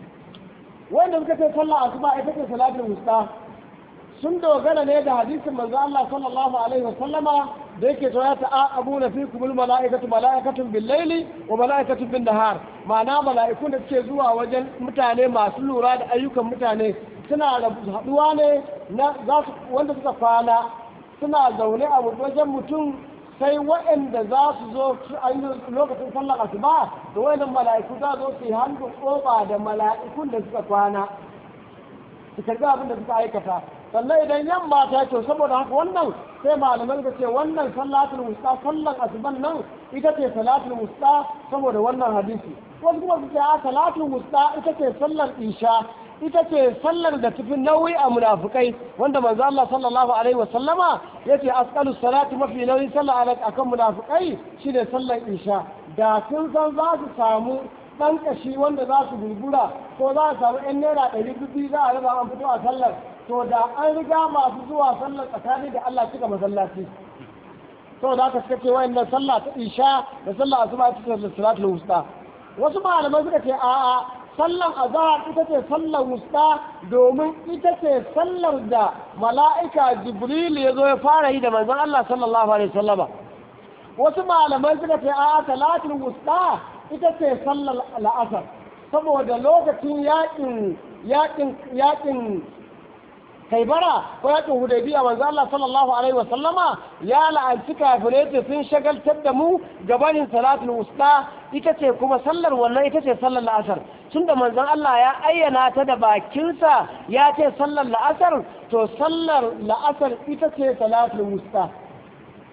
wanda suka ce sallah asuba ita ce salatul wusta sun dogara ne da hadisin manzo Allah sallallahu alaihi wa sallama da yake cewa ta abuna fikum al malaikatu malaikatun bil laili wa malaikatun bin nahar ma'ana mala'ikun da suke zuwa wajen mutane masu lura da ayyukan mutane suna haduwa ne na za su wanda suka kwana suna zaune a wajen mutum sai waɗanda za su zo lokacin sallar asuba da waɗannan mala'iku za zo su yi hannun ƙofa da mala'ikun da suka kwana su karbi abin da suka aikata sannan idan yamma ta to saboda haka wannan sai malamai suka ce wannan salatul wusta sallan asuban nan ita ce salatul wusta saboda wannan hadisi wasu kuma su ce a salatul wusta ita ce sallar isha ita ce sallar da tafi nauyi a munafukai wanda manzo Allah sallallahu alaihi wasallama yace asqalu salati mafi nauyi sallah akan munafukai shine sallar isha da sun san za su samu dan kashi wanda za su gurgura ko za su samu yan naira ɗari biyu za a raba an fito a sallar to da an riga masu zuwa sallar tsakani da Allah cika masallaci to da aka suka ce wayannan sallah ta isha da sallah asuba ita ce salatul wusta wasu malamai suka ce a'a sallan azhar ita ce sallar wusta domin ita ce sallar da mala'ika jibril ya zo ya fara yi da manzon Allah sallallahu alaihi wasallama wasu malamai suka ce a salatul wusta ita ce sallar la'asar saboda lokacin yakin yakin yakin kaibara ko yakin hudaybiya manzo Allah sallallahu alaihi wa sallama ya la'anci kafirai ce sun shagaltar da mu gabanin salatul wusta ita ce kuma sallar wannan ita ce sallar la'asar tunda manzon Allah ya ayyana ta da bakinsa ya ce sallar la'asar to sallar la'asar ita ce salatul wusta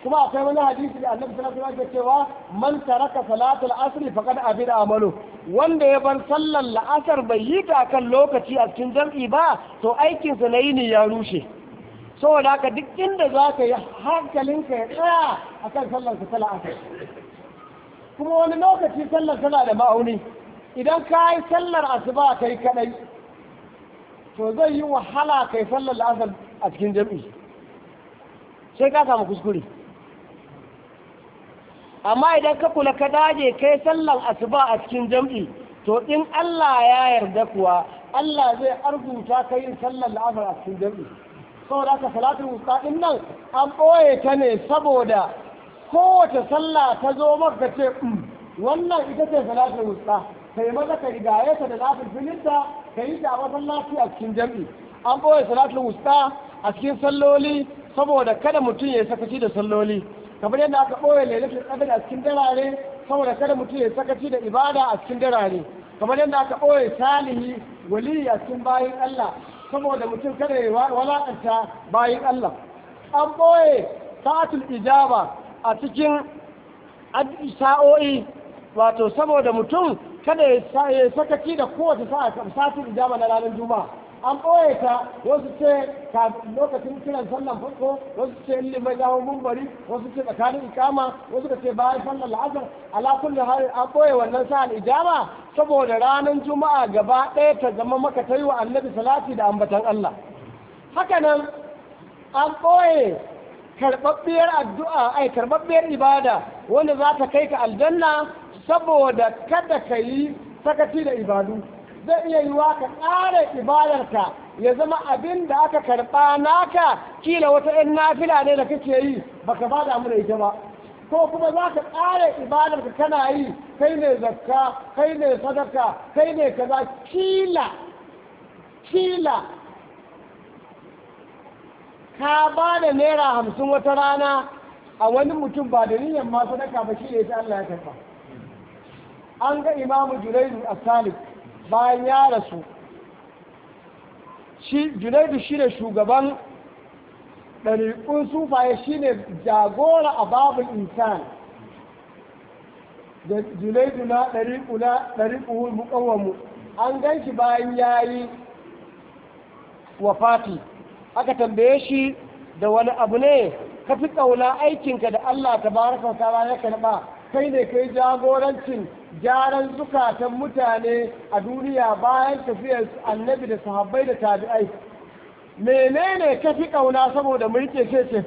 kuma akwai wani hadisi da annabi sallallahu alaihi wasallam cewa man taraka salatul asr faqad abida amalu wanda ya bar sallar la'asar bai yi ta kan lokaci a cikin jam'i ba to aikin sa na yini ya rushe saboda haka duk inda za ka yi hankalinka ya tsaya akan sallar ka ta la'asar kuma wani lokaci sallar tana da ma'auni idan ka yi sallar asuba kai kadai to zai yi wahala kai sallar la'asar a cikin jam'i sai ka samu kuskure amma idan ka kula ka daje kai sallar asuba a cikin jam'i to in Allah ya yarda kuwa Allah zai arzuta ka yin sallar la'asar a cikin jam'i saboda haka salatul wusta din nan an ɓoye ta ne saboda kowace sallah ta zo maka ce wannan ita ce salatul wusta kai maza ka rigaye ta da nafil filinta ka yi ta a masallaci a cikin jam'i an ɓoye salatul wusta a cikin salloli saboda kada mutum ya sakaci da salloli kamar yadda aka ɓoye lailatul qadr a cikin darare saboda kada mutum ya sakaci da ibada a cikin darare kamar yadda aka ɓoye salihi wali a cikin bayin Allah saboda mutum kada ya walakanta bayin Allah an ɓoye sa'atul ijaba a cikin sa'o'i wato saboda mutum kada ya sakaci da kowace sa'a sa'atul ijaba na ranar juma'a an ɓoye ta wasu ce lokacin kiran sallan farko wasu ce in limai ya mumbari wasu ce tsakanin ikama wasu ka ce bayan sallan la'asar ala kulli hali an ɓoye wannan sa'an ijaba saboda ranar juma'a gaba ɗaya ta zama maka ta yi wa annabi salati da ambatan Allah haka nan an ɓoye karɓaɓɓiyar addu'a ai karɓaɓɓiyar ibada wanda za ta kai ka aljanna saboda kada ka yi sakaci da ibadu zai iya yiwa ka ƙara ibadarka ya zama abin da aka karɓa naka kila wata 'yan nafila ne da kake yi baka ba da da ita ba ko kuma za ka ƙara ibadarka kana yi kai ne zakka kai ne sadaka kai ne kaza kila kila ka ba da naira hamsin wata rana a wani mutum ba da niyyar ma sadaka ba shi ne ta Allah ya karɓa an ga imamu junaidu a salif bayan ya rasu shi junaidu shi ne shugaban ɗariƙun sufaye shi ne jagora a babul insan da junaidu na ɗariƙu na ɗariƙu muƙawamu an gan shi bayan ya yi wafati aka tambaye shi da wani abu ne ka fi ƙauna aikinka da Allah ta baraka wa ta'ala ya karɓa kai ne kai jagorancin gyaran zukatan mutane a duniya bayan tafiyar annabi da sahabbai da tabi'ai menene ka fi ƙauna saboda mulke ce ce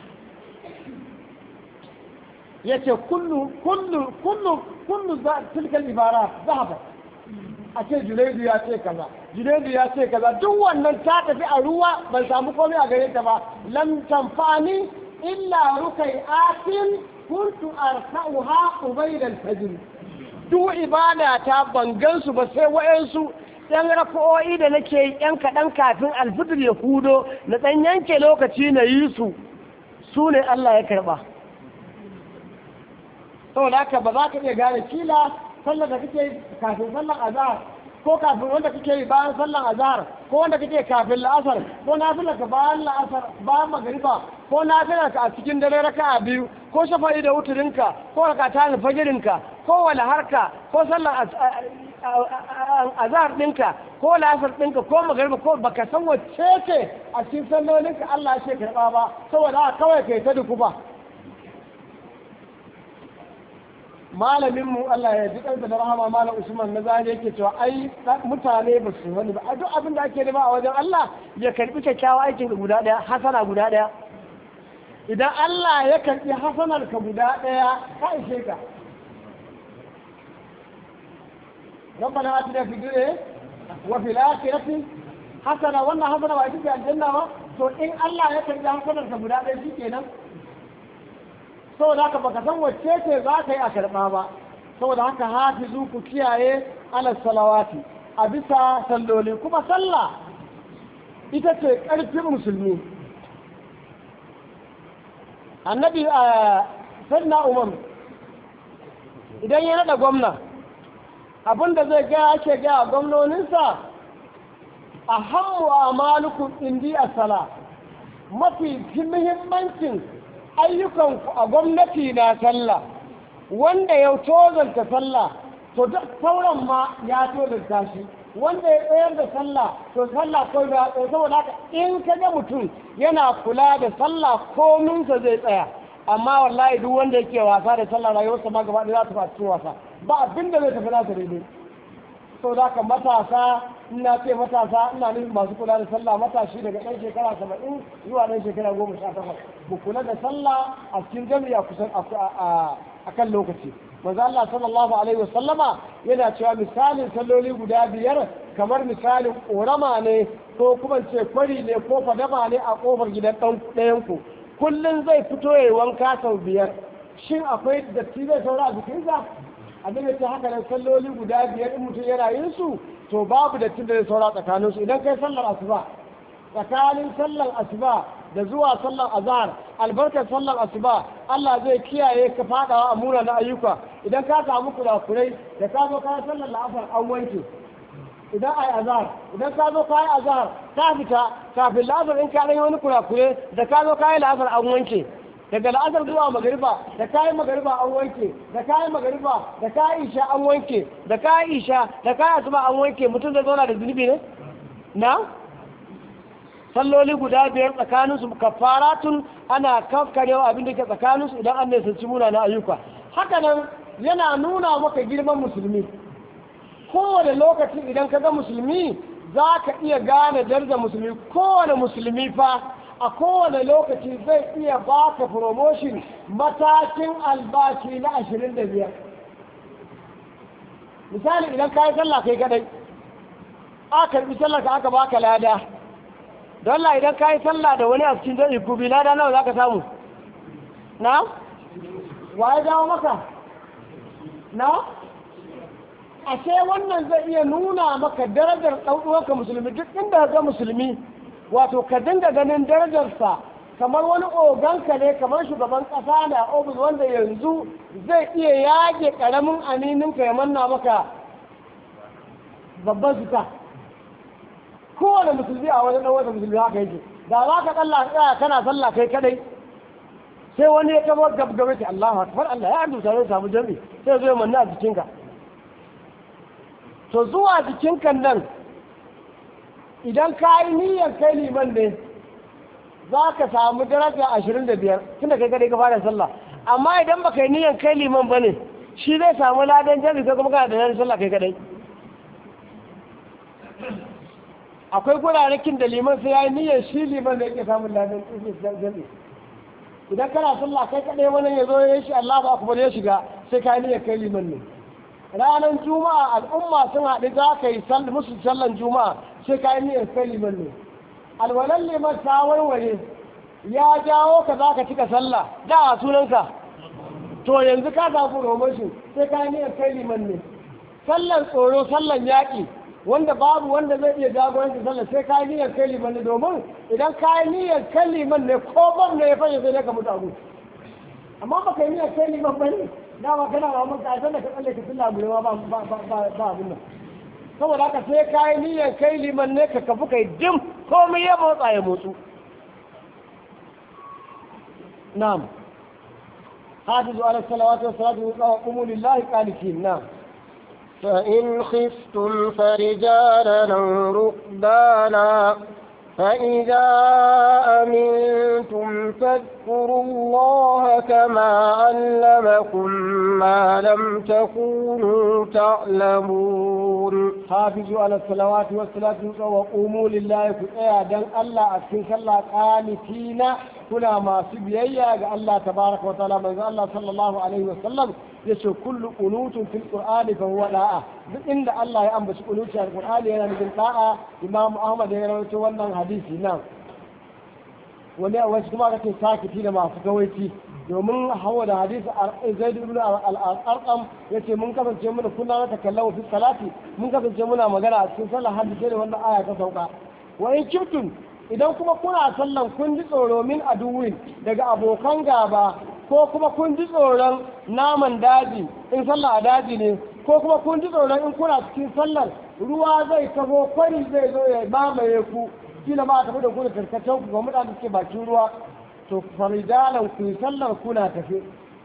ya ce kullu kullu kullu kullu tilkal ibara zahaba a ce junaidu ya ce kaza junaidu ya ce kaza duk wannan ta tafi a ruwa ban samu komai a gare ta ba lam tanfani illa rukai atin kuntu arka'uha ubayda al-fajr duk ibada ta bangan su ba sai wayansu yan rafa'o'i da nake yi yan kaɗan kafin alfitr ya hudo na ɗan yanke lokaci na yi su su ne Allah ya karɓa saboda haka ba za ka iya gane kila sallar da kake kafin sallar azhar ko kafin wanda kake yi bayan sallar azhar ko wanda kake kafin la'asar ko nafilar ka bayan la'asar bayan magariba ko nafilar ka a cikin dare raka'a biyu ko shafa'i da wuturinka ko rakata fajirinka ko wani harka ko sallar azhar ɗinka ko la'asar ɗinka ko magariba ko baka san wacce ce a cikin sallolinka Allah ya ce karɓa ba saboda haka kawai kai ta duku ba malaminmu Allah ya ji ɗansa da rahama malam Usman na zane yake cewa ai mutane ba su wani ba a duk abin da ake nema a wajen Allah ya karbi kyakkyawa aikin ka guda ɗaya hasana guda ɗaya idan Allah ya karbi hasanar ka guda ɗaya ka ishe ka ربنا آتنا في الدنيا وفي الآخرة حسنة وانا حسنة وأتيك الجنة تو إن الله يكرم حسنة كبدا شيء kenan. saboda haka baka san wacce ce za ka yi a karɓa ba saboda haka hafizu ku kiyaye ala salawati a bisa salloli kuma sallah ita ce ƙarfin musulmi annabi a sanna umar idan ya naɗa gwamna abinda zai gaya ake gaya gwamnoninsa a hammu a malukun indi a sala mafi muhimmancin ayyukanku a gwamnati na sallah wanda ya tozarta sallah to duk sauran ma ya tozarta shi wanda ya tsayar da sallah to sallah ko da tsaye saboda haka in ka ga mutum yana kula da sallah kominsa zai tsaya amma wallahi duk wanda yake wasa da sallah rayuwarsa ma gaba ɗaya za ta faci wasa ba abin da zai tafi nasa daidai sau da haka matasa ina ce matasa ina nufin masu kula da sallah matashi daga ɗan shekara saba'in zuwa ɗan shekara goma sha takwas ku kula da sallah a cikin jami'a kusan a kan lokaci manzo Allah sallallahu alaihi wasallama yana cewa misalin salloli guda biyar kamar misalin ƙorama ne ko kuma ce kwari ne ko fadama ne a ƙofar gidan ɗayan ku kullum zai fito ya wanka sau biyar shin akwai datti zai saura a jikinsa abin da ta haka nan salloli guda biyar in mutum yana yin su to babu datti da zai saura tsakanin su idan kai sallar asuba tsakanin sallar asuba da zuwa sallar azhar albarkar sallar asuba Allah zai kiyaye ka fadawa a mura na ayyuka idan ka samu kurakurai da ka zo ka sallar la'asar an wanke idan ai azhar idan ka zo kai azhar ka fita kafin la'asar in ka yi wani kurakure da ka zo kai la'asar an wanke daga la'asar zuwa magariba da kayan magariba an wanke da kayan magariba da kayan isha an wanke da kayan isha da kayan asuba an wanke mutum zai zauna da zunubi ne na salloli guda biyar tsakaninsu kafaratun ana kafkarewa abin da ke tsakaninsu idan an nisanci muna na ayyuka haka nan yana nuna maka girman musulmi kowane lokaci idan ka ga musulmi za ka iya gane darajar musulmi kowane musulmi fa a kowane lokaci zai iya baka promotion matakin albashi na ashirin da biyar misali idan ka yi sallah kai kadai aka karbi sallah ka aka baka lada don Allah idan ka yi sallah da wani a cikin zai kubi lada nawa za ka samu na wa ya dawo maka na ashe wannan zai iya nuna maka darajar ɗauɗuwarka musulmi duk inda ga musulmi wato ka dinga ganin darajarsa kamar wani oganka ne kamar shugaban ƙasa ne a ofis wanda yanzu zai iya yage ƙaramin amininka ya manna maka babban fita kowane musulmi a wani ɗan wata musulmi haka yake da za ka tsalla tsaya kana sallah kai kadai sai wani ya kama gabgabe ta Allah akbar Allah ya arzuta zai samu jami sai zai manna a jikinka to zuwa jikinka nan idan ka yi niyyar kai liman ne za ka samu daraja ashirin da biyar tunda kai kadai ka fara sallah amma idan ba kai niyyar kai liman ba ne shi zai samu ladan jami kai kuma kana da nan sallah kai kadai akwai gurarakin da liman sai ya yi niyyar shi liman da yake samun ladan jami idan kana sallah kai kadai wani ya zo ya shi Allah ba kuma ya shiga sai ka yi niyyar kai liman ne ranar juma'a al'umma sun haɗu za ka yi musu sallan juma'a sai ka yi niyyar kai liman ne alwalan liman ta warware ya jawo ka za ka cika sallah da a sunanka to yanzu ka samu promotion sai ka yi niyyar kai liman ne sallan tsoro sallan yaƙi wanda babu wanda zai iya jagoranci sallah sai ka yi niyyar kai liman ne domin idan ka yi niyyar kai liman ne ko ban ne ya fashe sai ka mutu a gudu amma ba ka yi niyyar kai liman ba ne dama kana ba mun ka san da ka tsalle ka tilla burewa ba ba ba ba abin nan saboda haka sai ka yi niyyar kai liman ne ka kafu kai dim komai ya motsa ya motsu na'am حافظوا على الصلوات والصلاة وقوموا لله قانتين نعم فإن خفتم فرجالا أو ركبانا فإذا أمنتم فاذكروا الله كما علمكم ما لم تكونوا تعلمون حافظوا على الصلوات والصلاة وقوموا لله كتايا دان الله أكين صلى قانتين كنا ما سبيايا الله تبارك وتعالى من الله صلى الله عليه وسلم yace kullu qunutun fil qur'ani fa huwa da'a duk inda Allah ya ambaci qunuti a qur'ani yana nufin da'a Imam Ahmad ya rawaito wannan hadisi nan wani a wasu kuma kace sakiti da masu kawaici domin hawa da hadisi Zaid ibn al-Arqam yace mun kasance muna kunna ta kallamu fi salati mun kasance muna magana a cikin sallah hadisi da wannan aya ta sauka wa in kuntum idan kuma kuna sallan kun ji tsoro min aduwin daga abokan gaba ko kuma kun ji tsoron naman daji in sallah a daji ne ko kuma kun ji tsoron in kuna cikin sallar ruwa zai taho kwari zai zo ya mamaye ku kila ma a tafi da ku da tarkacen ku ga mutane suke bakin ruwa to faridalan ku yi sallar kuna tafe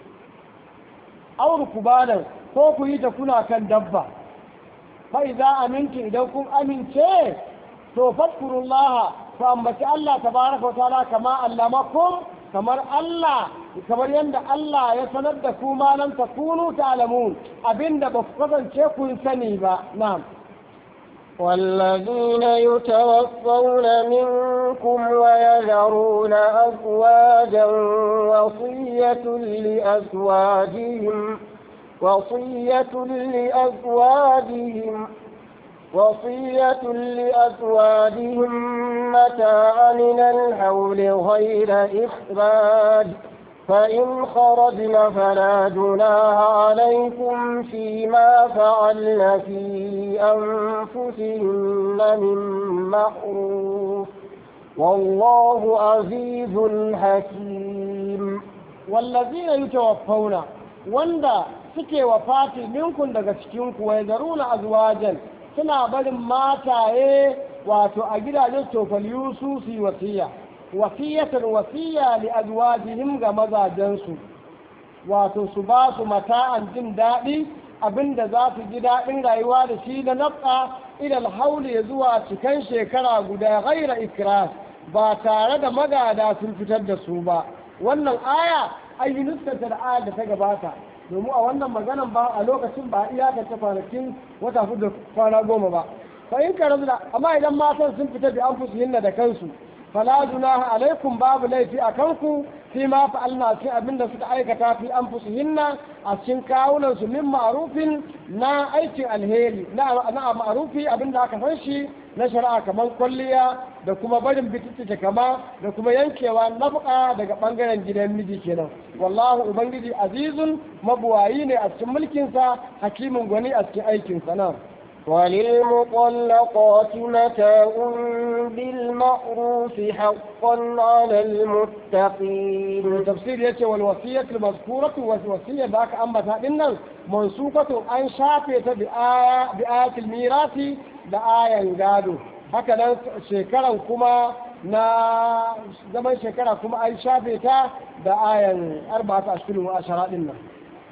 auru kubalan ko ku yi ta kuna kan dabba fa idza amintu idan kun amince to fadkurullaha ku ambaci Allah tabaraka wa ta'ala kama allamakum kamar Allah kamar yadda Allah ya sanar da ku ma lam takunu ta'lamun abinda ba ku kasance kun sani ba na'am والذين يتوفون منكم ويذرون أزواجا وصية لأزواجهم وصية لأزواجهم وصية لأزواجهم متاعا إلى الحول غير إخراج فإن خرجن فلا جناح عليكم فيما فعلن في أنفسهن من معروف والله عزيز حكيم والذين يتوفون وندا suke wafati minkun daga cikinku wai zaruna azwajan suna barin mataye wato a gidajen tofaliyu su su yi wasiya wasiyatan wasiya li azwajihim ga mazajensu wato su ba su mata'an jin daɗi abinda za su ji daɗin rayuwa da shi da naf'a ilal hauli zuwa cikan shekara guda ghaira ikras ba tare da magada sun fitar da su ba wannan aya an yi nuskanta da aya da ta gabata domin a wannan maganan ba a lokacin ba iyakance kwanakin wata hudu kwana goma ba fa in ka da amma idan matan sun fita bi an hinna da kansu fala junaha alaikum babu laifi a kanku fi ma fa'alna cikin abin da suka aikata fi an hinna a cikin kawunan su min ma'rufin na aikin alheri na na ma'rufi abin da aka san shi na shari'a kamar kwalliya da kuma barin bititice kama da kuma yankewa nafqa daga bangaren gidan miji kenan wallahu ubangiji azizun mabuwayi ne a cikin mulkinsa hakimin gwani a cikin aikinsa nan وللمطلقات متاع بالمعروف حقا على المتقين تفسير يتي والوصية المذكورة والوصية ذاك أما تأذنن منسوخة أن شافية بآية بآية الميراث بآية قالوا هكذا شكرا كما na zaman shekara kuma an shafe ta da ayan arba'ata ashirin wa ashara din nan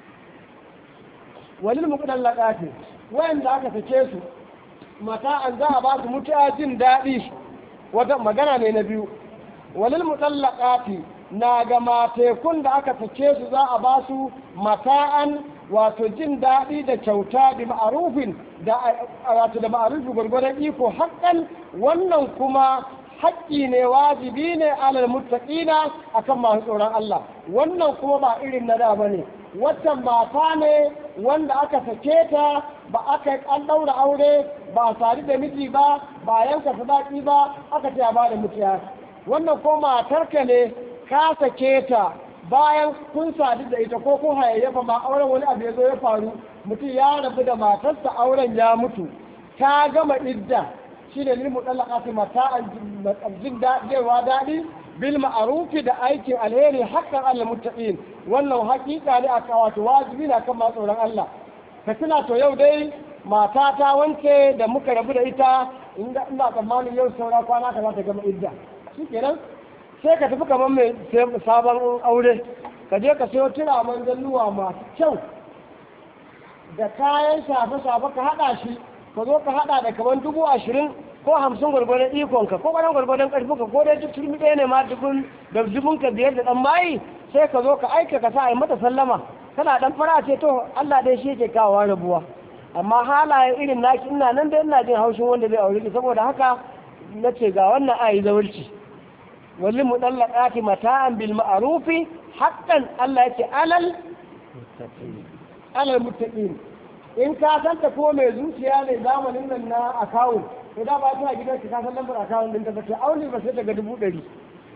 walil muqallaqati wayanda aka sake su mata an za a ba su mutuwa jin daɗi wata magana ne na biyu walil mutallaqati na ga matekun da aka sake su za a ba su mata'an wato jin daɗi da kyauta da ma'arufin da wato da ma'arufi gwargwadon iko haƙƙan wannan kuma haƙƙi ne wajibi ne alal muttaqina akan masu tsoron Allah wannan kuma ba irin na da bane waccan mata ne wanda aka sake ta ba aka an ɗaura aure ba sari da miji ba ba yanka sadaki ba aka ce ba da mutiya wannan ko matarka ne ka sake ta bayan kun sadu da ita ko kun hayayyafa ma auren wani abu ya zo ya faru mutum ya rabu da matarsa auren ya mutu ta gama idda shi ne lilmu ɗallaka mata jin daɗewa daɗi bil ma'arufi da aikin alheri hakan Allah muttaqin wannan hakika ne aka wato wajibi na kan tsoron Allah ka tuna to yau dai mata ta wanke da muka rabu da ita inda ina tsammanin yau saura kwana ka za ta gama idda shikenan sai ka tafi kamar mai sabon aure ka je ka sayo turaman zalluwa masu kyau da kayan shafe-shafe ka haɗa shi ka zo ka haɗa da kamar dubu ashirin ko hamsin gwargwadon ikonka ko ƙwarar gwargwadon ƙarfinka ko dai duk turmi ɗaya ne ma dubun da dubun ka biyar da ɗan mayi sai ka zo ka aika ka sa a yi mata sallama kana ɗan fara ce to Allah dai shi yake kawo rabuwa amma halayen irin naki ina nan da ina jin haushin wanda zai aure ki saboda haka na ce ga wannan ayi zawarci wallin mu ɗan laƙaƙi mata'an bil ma'arufi haƙƙan Allah yake alal alal muttaqin in ka san ta ko mai zuciya ne zamanin nan na akawun to da ba ta gidan ka san lambar akawun din ta ba ta aure ba sai ta ga dubu ɗari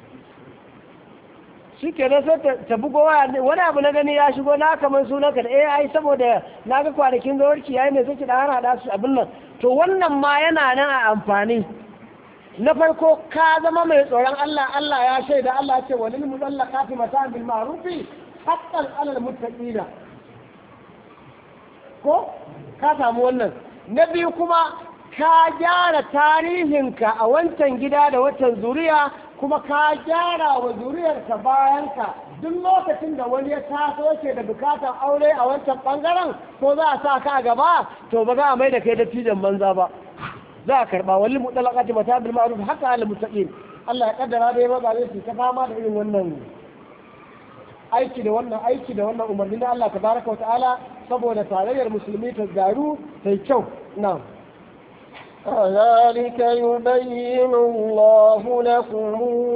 shi kenan sai ta bugo waya wani abu na gani ya shigo na kamar sunan ka da eh ai saboda na ga kwanakin zawarci yayi ne sai ki dan hana su abin nan to wannan ma yana nan a amfani na farko ka zama mai tsoron Allah Allah ya shaida Allah ya ce walil mutallaqati mata'an bil ma'rufi haqqan 'alal muttaqina ko ka samu wannan na biyu kuma ka gyara tarihinka a wancan gida da wancan zuriya kuma ka gyara wa zuriyarka bayanka duk lokacin da wani ya taso yake da bukatar aure a wancan bangaren ko za a sa ka a gaba to ba za a mai da kai dattijan banza ba za a karba wani mutalaqati mata bil ma'ruf haka al mustaqim Allah ya kaddara da ya maza zai su ta fama da irin wannan aiki da wannan aiki da wannan umarni na Allah tabaraka wa ta'ala saboda tarayyar musulmi ta garu ta yi kyau na'am كذلك يبين الله لكم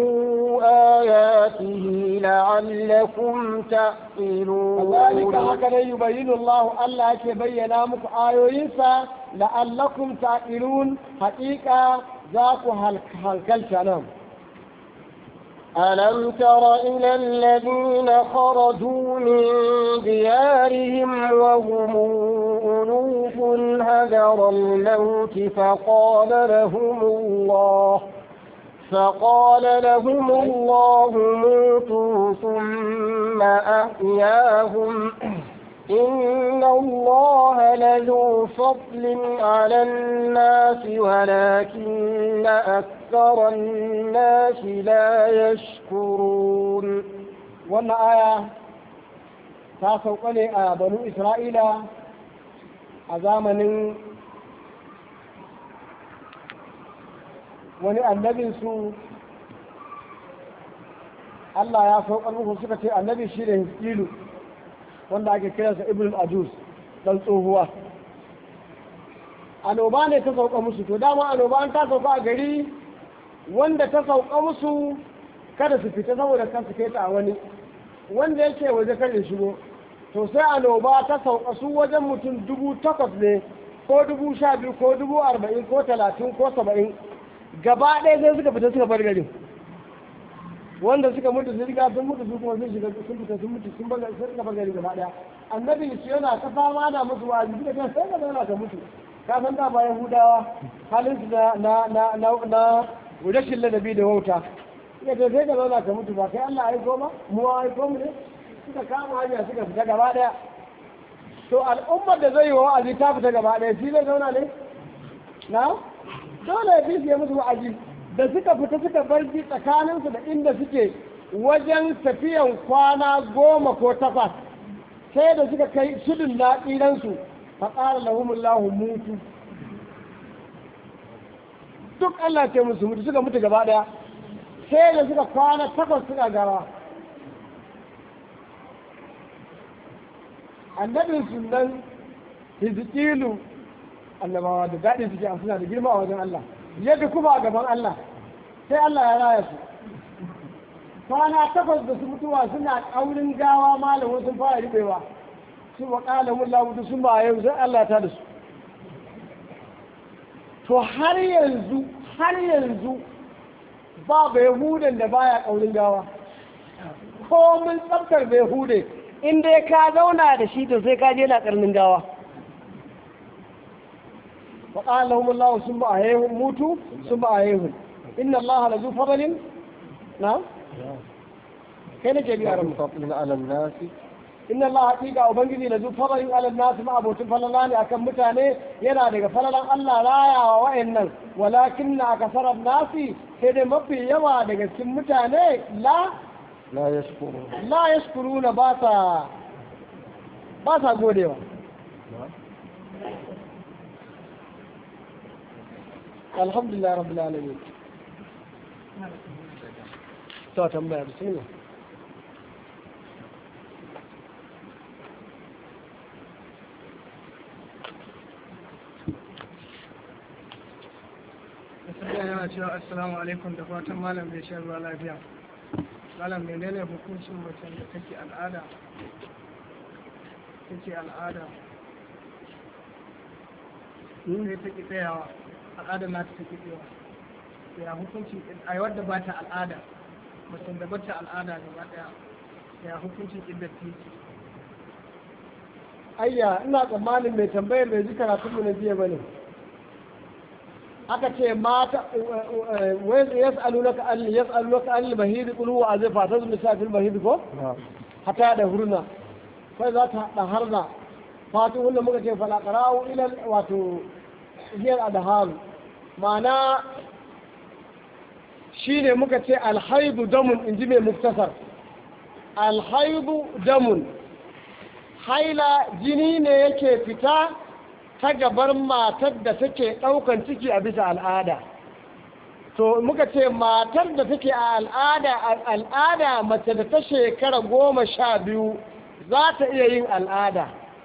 آياته لعلكم تعقلون كذلك هكذا يبين الله الله يبين مك آيوينسا لعلكم تعقلون حقيقة ذاك هالكلت نعم ألم تر إلى الذين خرجوا من ديارهم وهم ألوف هدر الموت فقال لهم الله فقال لهم الله موتوا ثم أحياهم إن الله لذو فضل على الناس ولكن أكثر الناس لا يشكرون wannan aya ta sauka ne a banu isra'ila a zamanin wani annabinsu Allah ya saukar musu suka ce annabi shi da hiskilu wanda ake kiransa ibn ajus dan tsohuwa annoba ne ta sauka musu to dama annoba an ta sauka a gari wanda ta sauka musu kada su fita saboda kan su kai ta wani wanda yake waje kan ya shigo to sai annoba ta sauka su wajen mutum dubu takwas ne ko dubu sha biyu ko dubu arba'in ko talatin ko saba'in gaba ɗaya sai suka fita suka bar garin wanda suka mutu sun riga sun mutu su kuma sun shiga sun fita sun mutu sun bar sun suka bar gari gaba ɗaya annabi shi yana ta fama da musu wa'azi suka ce sai ka zauna ka mutu ka san da bayan hudawa halin su na na na na na rashin ladabi da wauta suka ce sai ka zauna ka mutu ba kai Allah aiko ma mu aiko mu ne suka kama hanya suka fita gaba ɗaya to al'ummar da zai yi wa wa'azi ta fita gaba ɗaya shi zai zauna ne na dole ya fi musu wa'azi da suka fita suka bar ji tsakaninsu da inda suke wajen tafiyan kwana goma ko takwas sai da suka kai sudun na tsiransu fa ƙara lahumullahu mutu duk Allah ce musu mutu suka mutu gaba ɗaya sai da suka kwana takwas suka gara annabin sunan hizikilu annabawa da daɗin suke a suna da girma a wajen Allah yadda kuma a gaban Allah sai Allah ya raya su kwana takwas da su mutuwa suna ƙaurin gawa malamin sun fara riɓewa su wa ƙalamun labutu sun ba yau sai Allah ta da su to har yanzu har yanzu ba bai hudun da baya ƙaurin gawa ko mun tsabtar bai hude in dai ka zauna da shi to sai ka je na ƙarnin gawa وقال لهم الله ثم أهيهم موتوا ثم أهيهم إن الله لذو فضل نعم كان جميع رب فضل على الناس إن الله حقيقة وبنجي لذو فضل على الناس ما أبو تفللان أكم متاني ينا لك فللا الله لا يا وإن ولكن أكثر الناس كده مبي يوا لك كم متاني لا لا يشكرون لا يشكرون باسا باسا قولوا الحمد لله رب العالمين تو تنبيه بسم الله Gaskiya yana cewa assalamu alaikum da fatan malam bai shan ruwa lafiya. Malam menene hukuncin macen da take al'ada? Take al'ada. Sai take tsayawa. Al'ada na ta take tsayawa. Ya hukunci a wadda ba ta al'ada. Macen da ba ta al'ada gaba daya. Ya hukuncin iddar titi. ayya ina tsammanin mai tambayar bai ji karatun mu na jiya bane aka ce mata wai yas'alunaka an yas'alunaka an al-bahid qul huwa azifa tazmi safil bahid ko hata da hurna kai za ta da harna fatu wanda muka ce fala qara'u ila wato hiyar adharu ma'ana shi ne muka ce alhaibu damun in ji mai muktasar alhaibu damun haila jini ne yake fita ta gabar matar da take ɗaukan ciki a bisa al'ada to muka ce matar da take a al'ada al'ada mace da ta shekara goma sha biyu za ta iya yin al'ada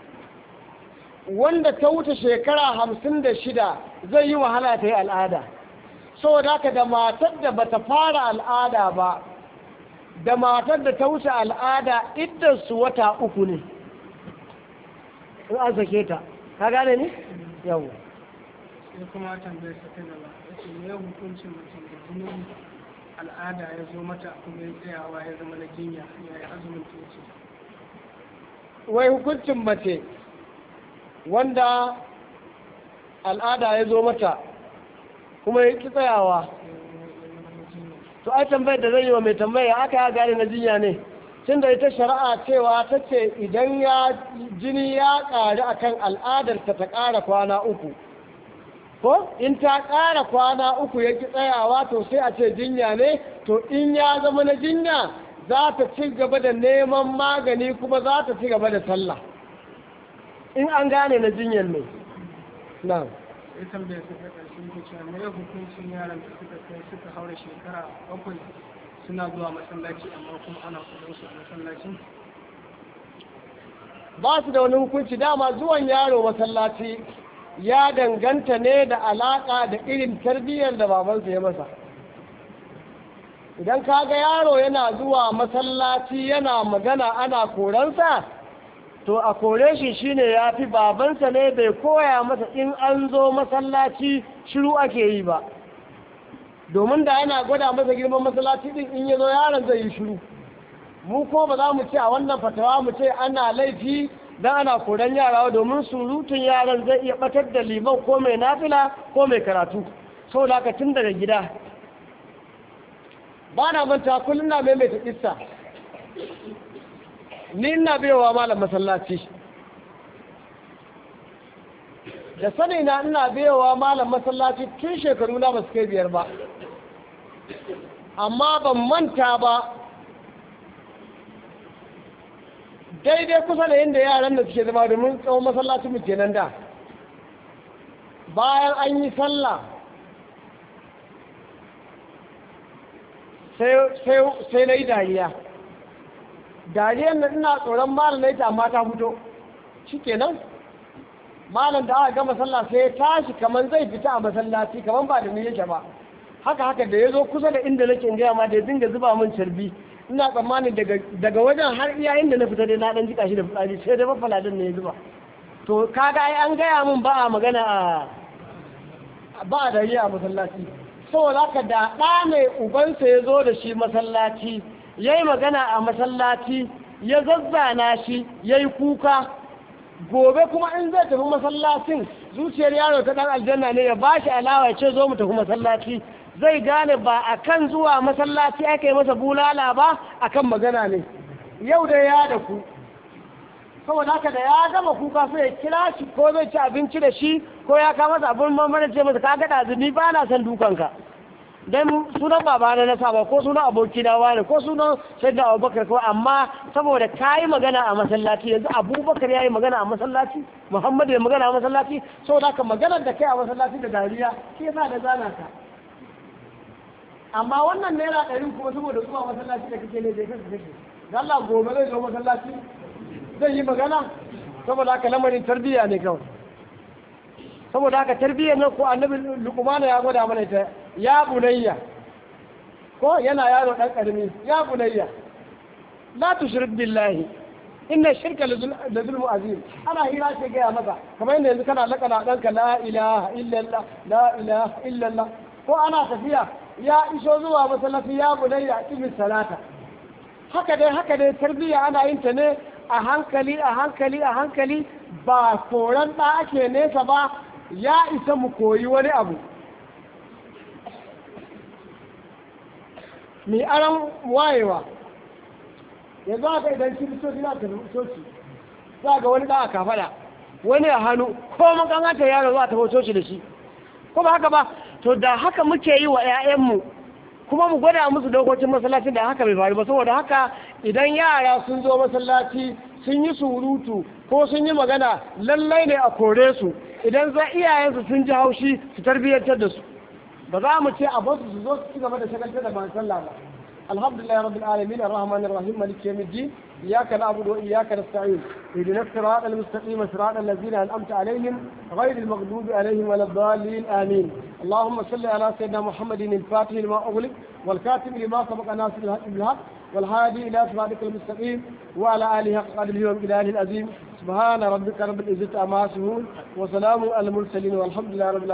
wanda ta wuce shekara hamsin da shida zai yi wahala ta yi al'ada saboda haka da matar da bata fara al'ada ba da matar da ta wuce al'ada iddarsu wata uku ne in an sake ta ka gane ne? yau sai kuma tambayar sa ta gaba yace me ya hukuncin mutum da jinin al'ada ya zo mata kuma ya tsayawa ya zama na jinya ya yi azumin ta yace wai hukuncin mace wanda al'ada ya zo mata kuma ya ki tsayawa to ai tambayar da zai yi wa mai tambaya aka ya gane na jinya ne tun da ita shari'a cewa ta ce idan ya jini ya ƙari akan al'adarta ta ƙara kwana uku ko in ta ƙara kwana uku ya ki tsayawa to sai a ce jinya ne to in ya zama na jinya za ta ci gaba da neman magani kuma za ta ci gaba da sallah in an gane na jinyan ne na sai tambayar sa ta ƙarshe yake cewa me ya hukuncin yaran da suka kai suka haura shekara bakwai suna zuwa masallaci amma kuma ana kudin su a masallacin ba su da wani hukunci dama zuwan yaro masallaci ya danganta ne da alaƙa da irin tarbiyyar da babansa ya masa idan ka ga yaro yana zuwa masallaci yana magana ana koransa to a kore shi shine ya fi babansa ne bai koya masa in an zo masallaci shiru ake yi ba domin da yana gwada masa girman masallaci din in ya zo yaron zai yi shiru mu ko ba za mu ce a wannan fatawa mu ce ana laifi don ana koran yara domin surutun yaran zai iya batar da liman ko mai nafila ko mai karatu sau da tun daga gida ba na manta kullum na maimaita kissa ni ina biyowa malam masallaci da sani na ina biyowa malam masallaci tun shekaru na ba su kai biyar ba amma ban manta ba daidai kusa da yadda yaran da suke zama domin tsawon masallacin mu kenan da bayan an yi sallah sai na yi dariya dariyar na ina tsoron malam na ita amma ta fito shi kenan malam da aka gama sallah sai ya tashi kamar zai fita a masallaci kamar ba da ni yake ba haka haka da ya zo kusa da inda nake gaya ma da ya dinga zuba min carbi ina tsammanin daga wajen har iya inda na fita dai na dan jika shi da fitsari sai dai mafaladin ne ya zuba to kaga ai an gaya min ba a magana a ba a dariya a masallaci saboda haka da ɗa mai ubansa ya zo da shi masallaci ya yi magana a masallaci ya zazzana shi ya yi kuka gobe kuma in zai tafi masallacin zuciyar yaro ta ɗan aljanna ne ya ba shi alawa ya ce zo mu tafi masallaci zai gane ba a kan zuwa masallaci aka yi masa bulala ba a kan magana ne yau da ya da ku saboda haka da ya gama kuka sai ya kira shi ko zai ci abinci da shi ko ya kama masa abin mamman ce masa ka gada zuni ba na son dukanka dan sunan babana na saba ko sunan aboki na wani ko sunan sayyidina abubakar ko amma saboda ka yi magana a masallaci yanzu abubakar ya yi magana a masallaci muhammadu ya magana a masallaci saboda haka maganar da kai a masallaci da dariya shi yasa da zana ka amma wannan naira ɗari kuma saboda zuwa masallaci da kake ne zai kasa kake da Allah gobe zai zo masallaci zai yi magana saboda haka lamarin tarbiyya ne kawai saboda haka tarbiyyar nan ko annabi luqmana ya gwada mana ita ya bunayya ko yana yaro dan karami ya bunayya la tushrik billahi inna shirka la zulmu azim ana hira ce gaya maka kamar yadda yanzu kana lakana danka la ilaha illallah la ilaha illallah ko ana tafiya ya iso zuwa masallaci ya bunayya kimin salata haka dai haka dai tarbiyya ana yin ta ne a hankali a hankali a hankali ba koran ɗa ake nesa ba ya isa mu koyi wani abu mai aran wayewa yanzu haka idan kiristoci na ta coci za ga wani ɗa a kafada wani a hannu ko makamata yaro za ta coci da shi ko ba haka ba to da haka muke yi wa 'ya'yanmu kuma mu gwada musu dokokin masallaci da haka bai faru ba saboda haka idan yara sun zo masallaci sun yi surutu ko sun yi magana lallai ne a kore su idan za iyayensu sun ji haushi su tarbiyyantar da su ba za mu ce a basu su zo su ci gaba da shagaltar da ban sallah ba alhamdulillah rabbil alamin arrahmanir rahim maliki yawmiddin iyyaka na'budu wa iyyaka nasta'in ihdinas siratal mustaqim siratal ladzina an'amta alaihim ghayril maghdubi alaihim waladdallin amin اللهم صل على سيدنا محمد الفاتح لما أغلق والكاتب لما سبق ناصر الحق بالحق والهادي إلى صراطك المستقيم وعلى آله حق قدره وبالله العظيم سبحان ربك رب العزة عما يصفون وسلام على المرسلين والحمد لله رب العالمين